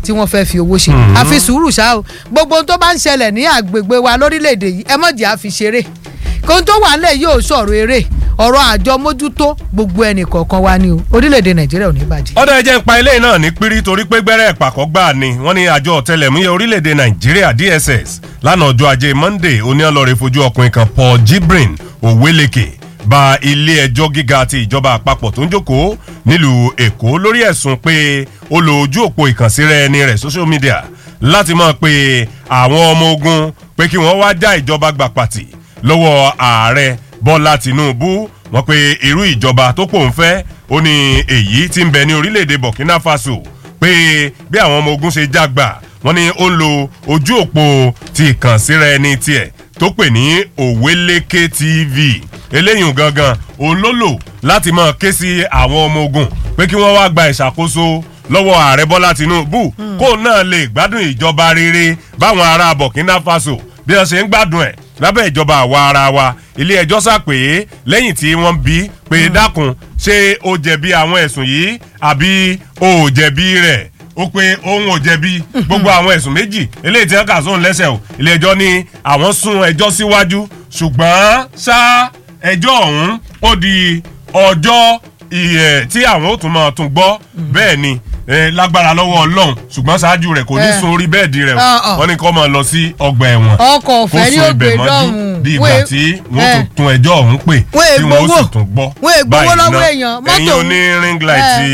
tí wọ́n fẹ́ fi owó ṣe àfi sùúrù ṣá o gbogbo ohun tó bá ń ṣẹlẹ̀ ní àgbègbè wa lórílẹ̀‐èdè yìí ẹ mọ̀jẹ̀ àfi ṣeré kó tó wà nílẹ̀ yóò sọ̀rọ̀ eré ọ̀rọ̀ àjọ mójútó gbogbo ẹnì kọ̀ọ̀kan wa ni o orílẹ̀‐èdè nàìjíríà ò ní bàjẹ́. ọ̀dọ̀ ẹ̀jẹ̀ ń pa ilé náà ní pírí torí pé gbẹ́rẹ́ ìpàkọ́ gbà ni wọ́n ní àjọ ọ̀tẹlẹ̀múyẹ́ orílẹ̀‐èdè nàìjíríà dss lánàá ọjọ́ ajé monday oníọlọ́rẹ̀ fojú ọkùnrin kan paul jibrin oweleke ba ilé ẹjọ́ gíga ti ìjọba àpapọ̀ tó ń jókòó nílùú èkó lórí ẹ̀sùn pé ó lo ojú òpó ìkànsíra ẹni rẹ̀ social media láti mọ̀ pé àwọn ọmọ ogun pé kí wọ́n wá já ìjọba gbà pàtì lọ́wọ́ ààrẹ bọ́lá tìǹbù wọ́n pe irú ìjọba tó pò ń fẹ́ ó ní èyí tí ń bẹ ní orílẹ̀-èdè burkina faso pé bí àwọn ọmọ ogun ṣe jágbà wọ́n ní ó ń lo ojú òpó ti ìkànsíra ẹni tiẹ̀ tó pè ní òwélékè tv eléyìí gangan òun ló lò láti máa ké sí àwọn ọmọ ogun pé kí wọ́n wá gba ìṣàkóso lọ́wọ́ ààrẹ bọ́lá tinubu kó náà lè gbádùn ìjọba rere báwọn ará burkina faso bí wọ́n ṣe ń gbádùn ẹ̀ lábẹ́ ìjọba àwa ara wa ilé ẹjọ́ sàpè lẹ́yìn tí wọ́n bí pé dákun ṣé o jẹ̀bi àwọn ẹ̀sùn yìí àbí o ò jẹ̀bi rẹ̀ ó pé òun ò jẹ̀bi gbogbo àwọn ẹ̀sùn méjì eléyìí tí wọ́n kà sóhun lẹ́sẹ̀ o ilé ẹjọ́ ní àwọn sún ẹjọ́ síwájú ṣùgbọ́n ṣá ẹjọ́ ọ̀hún ó di ọjọ́ ìyẹ̀ tí àwọn ó tún máa tún gbọ́ bẹ́ẹ̀ ni eh, lágbára lọ́wọ́ ọlọ́run ṣùgbọ́n ṣáájú rẹ̀ kò ní Eh. sun orí bẹ́ẹ̀dì rẹ̀ Ah, ah. o wọ́n ní kó máa lọ sí ọgbà ẹ̀wọ̀n ọkọ̀ ọ̀fẹ́ ní kó sun ògbé ibẹ̀ mọ́jú lọ́hùn-ún bí ìgbà tí wọ́n tún tún ẹjọ́ ọ̀hún pè wọ́n tí wọ́n ó ègbówó sì tún gbọ́ wọ́n ègbówó báyìí lọ́wọ́ ná. èèyàn mọ́tò ẹ̀yin oní ring light ti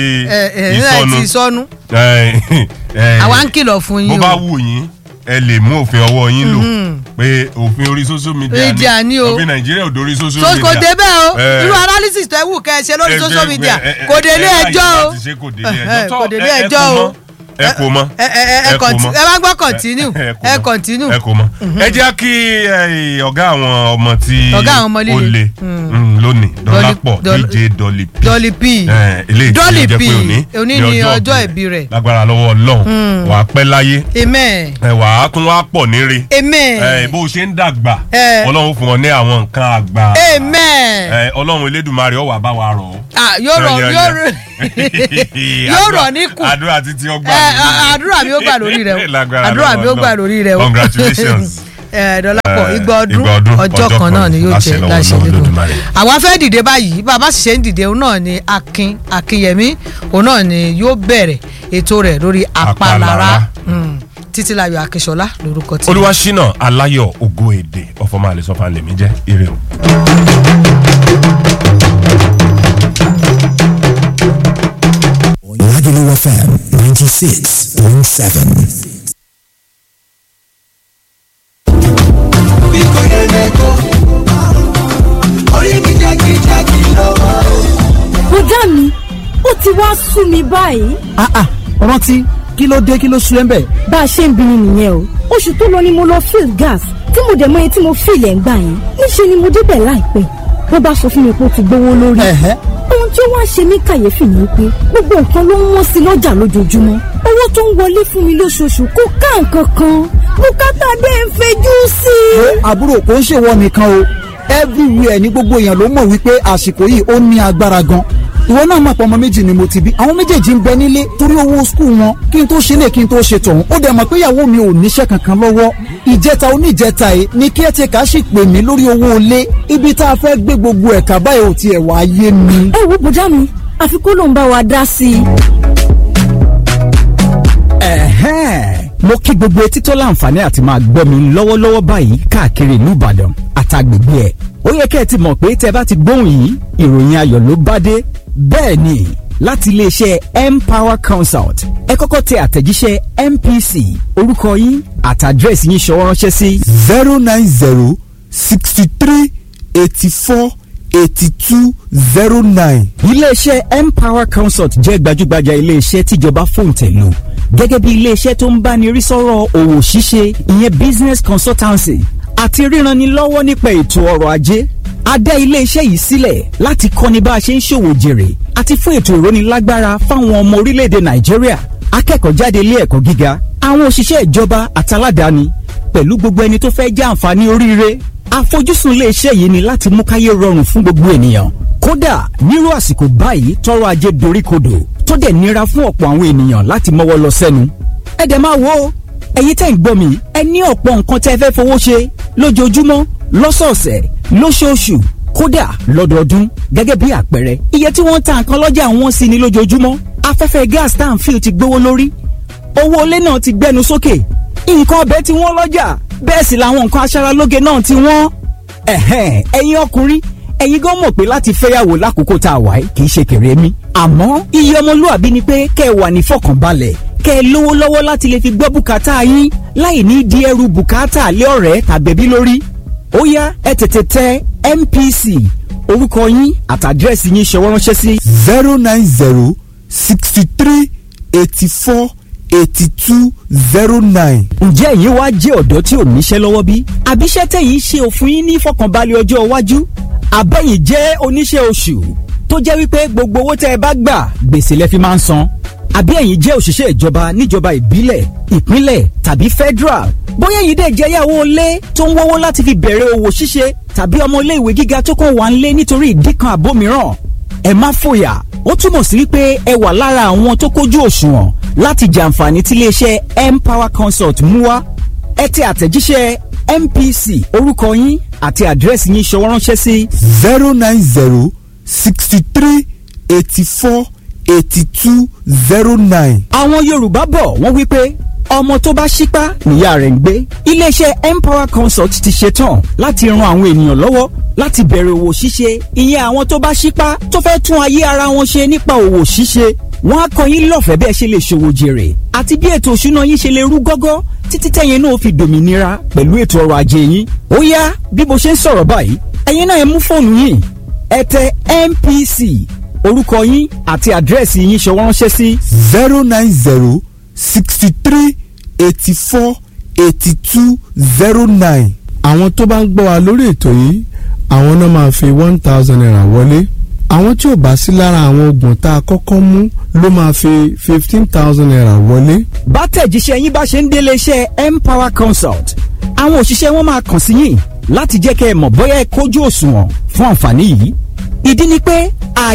ìsọnù ìsọnù ìsọnù Eh, eh, àwa ń kìlọ̀ fún bó yín bá o wù yín ẹ lè mú òfin ọwọ́ yín lò pé òfin orí social media Media ni o. òfin nàìjíríà ò dórí social so media kò dé bẹ́ẹ̀ o Eh, irú analysis tó ẹ wù kẹ́ ẹ ṣe lórí ẹ social jẹ́- media ẹ- ẹ- kò dé ẹ ilé láyè ẹjọ́ o láti ṣe kò dé ilé Eh, ẹjọ́ eh, Tọ́, kò dé ilé ẹ- ẹ ẹjọ́ kò o mọ́, ẹ kò mọ́ ẹ ẹ ẹ ẹ kò conti- mọ́. ẹ bá gbọ́ continue ẹ kò ẹ mọ́. continue ẹ kò mọ ẹ jẹ́ kí eh, ọ̀gá àwọn ọmọ tí Ọ̀gá àwọn ọmọ líle. ó le mm, lónìí dọ́lápọ̀ Dolly- dj dolly p Dolly P Eh, eléyìí tí Dolly ó jẹ́ P pé òní òní ni ọjọ́ ìbí rẹ̀ lágbára lọ́wọ́ ọlọ́run wàá pẹ́ láyé amen ẹ wàá tún wá pọ̀ níre amen ẹ bó o ṣe ń dàgbà Eh. ọlọ́run fún ọ ní àwọn nǹkan àgbà amen ẹ ọlọ́run elédùnmarè ó wá bá wa rọ̀ ọ́. ah yóò rọ Yán, yóò yán, rọ yán. yóò rọ Àdúrà- níkù àdúrà títí ọgbà ẹ àdúrà mi ó gbà lórí rẹ o Lágbára àdúrà mi ó lọ́wọ́ gbà Ọlọ́run. lórí rẹ o congratulations. ẹ dọlápọ̀ Eh, igba ọdún igba ọdún, ọjọ́ ọjọ́ kan kan náà ni yóò láṣẹ jẹ lọ́wọ́ láṣẹ Ọlọ́run nínú Olódùmarè. àwa fẹ́ dìde báyìí bàbá sì ṣe ń dìde òun náà ni akin akinyẹmí òun náà ni yóò bẹ̀rẹ̀ ètò rẹ̀ lórí apalára Apalára. Mm. títílayọ̀ akínṣọlá lórúkọ tí. olúwaṣínà aláyọ̀ ògo èdè ọ̀fọ̀mọ́ àlẹ́sọ̀fà lèmi jẹ́ ire o. Lagelu FM 96.7. bùdá mi ó ti wá sú mi báyìí ah ah rántí kí ló dé kí ló sú ẹ ń bẹ̀. bá a ṣe ń bini nìyẹn o oṣù tó lọ ni mo lọ fill gas tí mo dẹ̀ mọ iye tí mo fill ẹ̀ ń gbà yẹn níṣẹ́ ni mo débẹ̀ láìpẹ́ bó bá sọ fún mi pé ó ti gbówó lórí Ẹ̀hẹ́. ohun tí ó wá ṣe mí kàyéfì ni pé gbogbo nǹkan ló ń wọ́n sí lọ́jà lójoojúmọ́ owó tó ń wọlé fún mi lóṣooṣù kò ká nǹkan kan bùkátà dé ń fẹjú sí i. àbúrò kò ń ṣèwọ nìkan o everywhere ní gbogbo èèyàn ló mọ̀ wípé àsìkò yìí ó ní agbára gan ìwọ náà mọ̀ pé ọmọ méjì ni mo ti bí àwọn méjèèjì ń bẹ nílé torí owó skul wọn kí n tó ṣe lè kí n tó ṣe tọ̀hún ó dẹ̀ mọ̀ pé ìyàwó mi ò níṣẹ́ kankan lọ́wọ́ ìjẹta oníjẹta yìí ni kí ẹ ti kà á sì pè mí lórí owó ilé ibi tá a fẹ́ gbé gbogbo ẹ̀ka báyìí ò tiẹ̀ wá yé mi. ẹ wo bùdá mi àfi kó ló ń bá wa dá sí i. Ẹ̀hẹ́n. mo kí gbogbo etí tó láǹfààní àti máa gbọ́ mi lọ́wọ́lọ́wọ́ báyìí káàkiri ìlú Ìbàdàn àtàgbègbè ẹ̀ ó yẹ kẹ́ ẹ ti mọ̀ pé tẹ́ bá ti gbóhùn yìí ìròyìn ayọ̀ ló bá dé bẹ́ẹ̀ ni láti iléeṣẹ́ Empower Consult ẹ kọ́kọ́ tẹ àtẹ̀jíṣẹ́ MPC orúkọ yín àtàdírẹ́sì yín ṣọwọ́ ránṣẹ́ sí zero nine zero sixty three eighty four eighty two zero nine. iléeṣẹ́ Empower Consult jẹ́ gbajúgbajà iléeṣẹ́ tíjọba fòǹtẹ̀ lò gẹ́gẹ́ bí iléeṣẹ́ tó ń báni rí sọ́rọ̀ òwò ṣíṣe ìyẹn business consultancy àti ríranni lọ́wọ́ nípa ètò ọrọ̀ ajé a dá iléeṣẹ́ yìí sílẹ̀ láti kọ́ni bá a ṣe ń ṣòwò jèrè àti fún ètò ìrónilágbára fáwọn ọmọ orílẹ̀-èdè Nàìjíríà akẹ́kọ̀ọ́ jáde ilé ẹ̀kọ́ gíga àwọn òṣìṣẹ́ ìjọba àtàládàáni pẹ̀lú gbogbo ẹni tó fẹ́ jẹ́ àǹfààní oríire àfojúsùn iléeṣẹ́ yìí ni láti mú káyé rọrùn fún gbogbo ènìyàn kódà nírú àsìkò báyìí tọrọ ajé doríkodò tó dẹ̀ nira fún ọ̀pọ̀ àwọn ènìyàn láti mọ́wọ́ lọ sẹ́nu ẹ dẹ̀ máa wo o ẹ̀yin tẹ́ ń gbọ́ mi ẹ ní ọ̀pọ̀ nǹkan tẹ́ fẹ́ fowó ṣe lójoojúmọ́ lọ́sọ̀ọ̀sẹ̀ lóṣooṣù kódà lọ́dọọdún gẹ́gẹ́ bí àpẹẹrẹ iye tí wọ́n ń ta nǹkan lọ́jà wọ́n sì ní lójoojúmọ́ afẹ́fẹ́ gas tá à ń fi ti gbówó lórí owó ilé náà ti gbẹnu sókè nǹkan ọbẹ̀ tí wọ́n lọ́jà bẹ́ẹ̀ sì làwọn nǹkan aṣaralóge náà ti wọ́n ẹ̀hẹ́n ẹ̀yin ọkùnrin ẹ̀yin gan mọ̀ pé láti fẹ́yàwó lákòókò tá a wà yìí kì í ṣe kéré mi àmọ́ iye ọmọlúàbí ni pé kẹ́ ẹ wà ní fọkànbalẹ̀ kẹ́ ẹ lówó lọ́wọ́ láti lè fi gbọ́ bùkátà yín láì ní di ẹrù bùkátà lé ọ̀rẹ́ tàbẹ̀bí lórí ó yá ẹ tètè tẹ MPC orúkọ yín àtàdírẹ́sì yín ṣọwọ́ ránṣẹ́ sí. zero nine zero sixty three eighty four eighty two zero nine. ǹjẹ́ ẹ̀yin wá jẹ́ ọ̀dọ́ tí ò níṣẹ́ lọ́wọ́ bí? àbíṣẹ́ tẹ̀yìn ṣe òfin yín ní ìfọkànbalẹ̀ ọjọ́ iwájú? àbẹ̀yìn jẹ́ oníṣẹ́ oṣù tó jẹ́ wípé gbogbo owó tẹ́ ẹ bá gbà gbèsè lẹ fi máa ń san? àbí ẹ̀yin jẹ́ òṣìṣẹ́ ìjọba níjọba ìbílẹ̀ ìpínlẹ̀ tàbí federal? bóyá ẹ̀yin dẹ̀ jẹ́ yàwó ilé tó ń wọ́wọ́ láti fi bẹ̀rẹ̀ òwò ṣíṣe tàbí ọmọ ilé ìwé gíga tó kàn wá ń lé nítorí ìdí kan àbó mìíràn ẹ má fòyà ó túmọ̀ sí wípé ẹ wà lára àwọn tó kójú òṣùwọ̀n láti jàǹfààní tí iléeṣẹ́ empower consult mú wá ẹ tẹ àtẹ̀jíṣẹ́ mpc orúkọ yín àti àdírẹ́sì yín ṣọwọ́ ránṣẹ́ sí. zero nine zero sixty three eighty four eighty two zero nine. àwọn yorùbá bọ̀ wọ́n wí pé ọmọ tó bá ṣípá níyà rẹ̀ ń gbé iléeṣẹ́ empower consult ti ṣetán láti ran àwọn ènìyàn lọ́wọ́ láti bẹ̀rẹ̀ òwò ṣíṣe ìyẹn àwọn tó bá ṣípá tó fẹ́ tún ayé ara wọn ṣe nípa òwò ṣíṣe wọ́n á kọ́ yín lọ́fẹ̀ẹ́ bẹ́ẹ̀ ṣe lè ṣòwò jèrè àti bí ètò òṣùná yín ṣe lè rú gọ́gọ́ títí tẹ̀yin náà fi dòmìnira pẹ̀lú ètò ọrọ̀ ajé yín ó yá bí mo ṣe ń sọ̀rọ̀ báyìí ẹ̀yin náà ẹ mú fóònù yín ẹ tẹ MPC orúkọ yín àti àdírẹ́sì yín ṣọwọ́ ránṣẹ́ sí. zero nine zero sixty three eighty four eighty two zero nine. àwọn tó bá ń gbọ́ wa lórí ètò yìí àwọn náà máa fi one thousand naira wọlé àwọn tí ò bá sí lára àwọn oògùn tá a kọ́kọ́ mú ló máa fi fifteen thousand naira wọlé. bá tẹ̀jíṣẹ́ yín bá ṣe ń délé iṣẹ́ empower consult àwọn òṣìṣẹ́ wọn máa kàn sí yín láti jẹ́ kẹ́ ẹ mọ̀ bóyá ẹ kójú òṣùwọ̀n fún àǹfààní yìí ìdí ni pé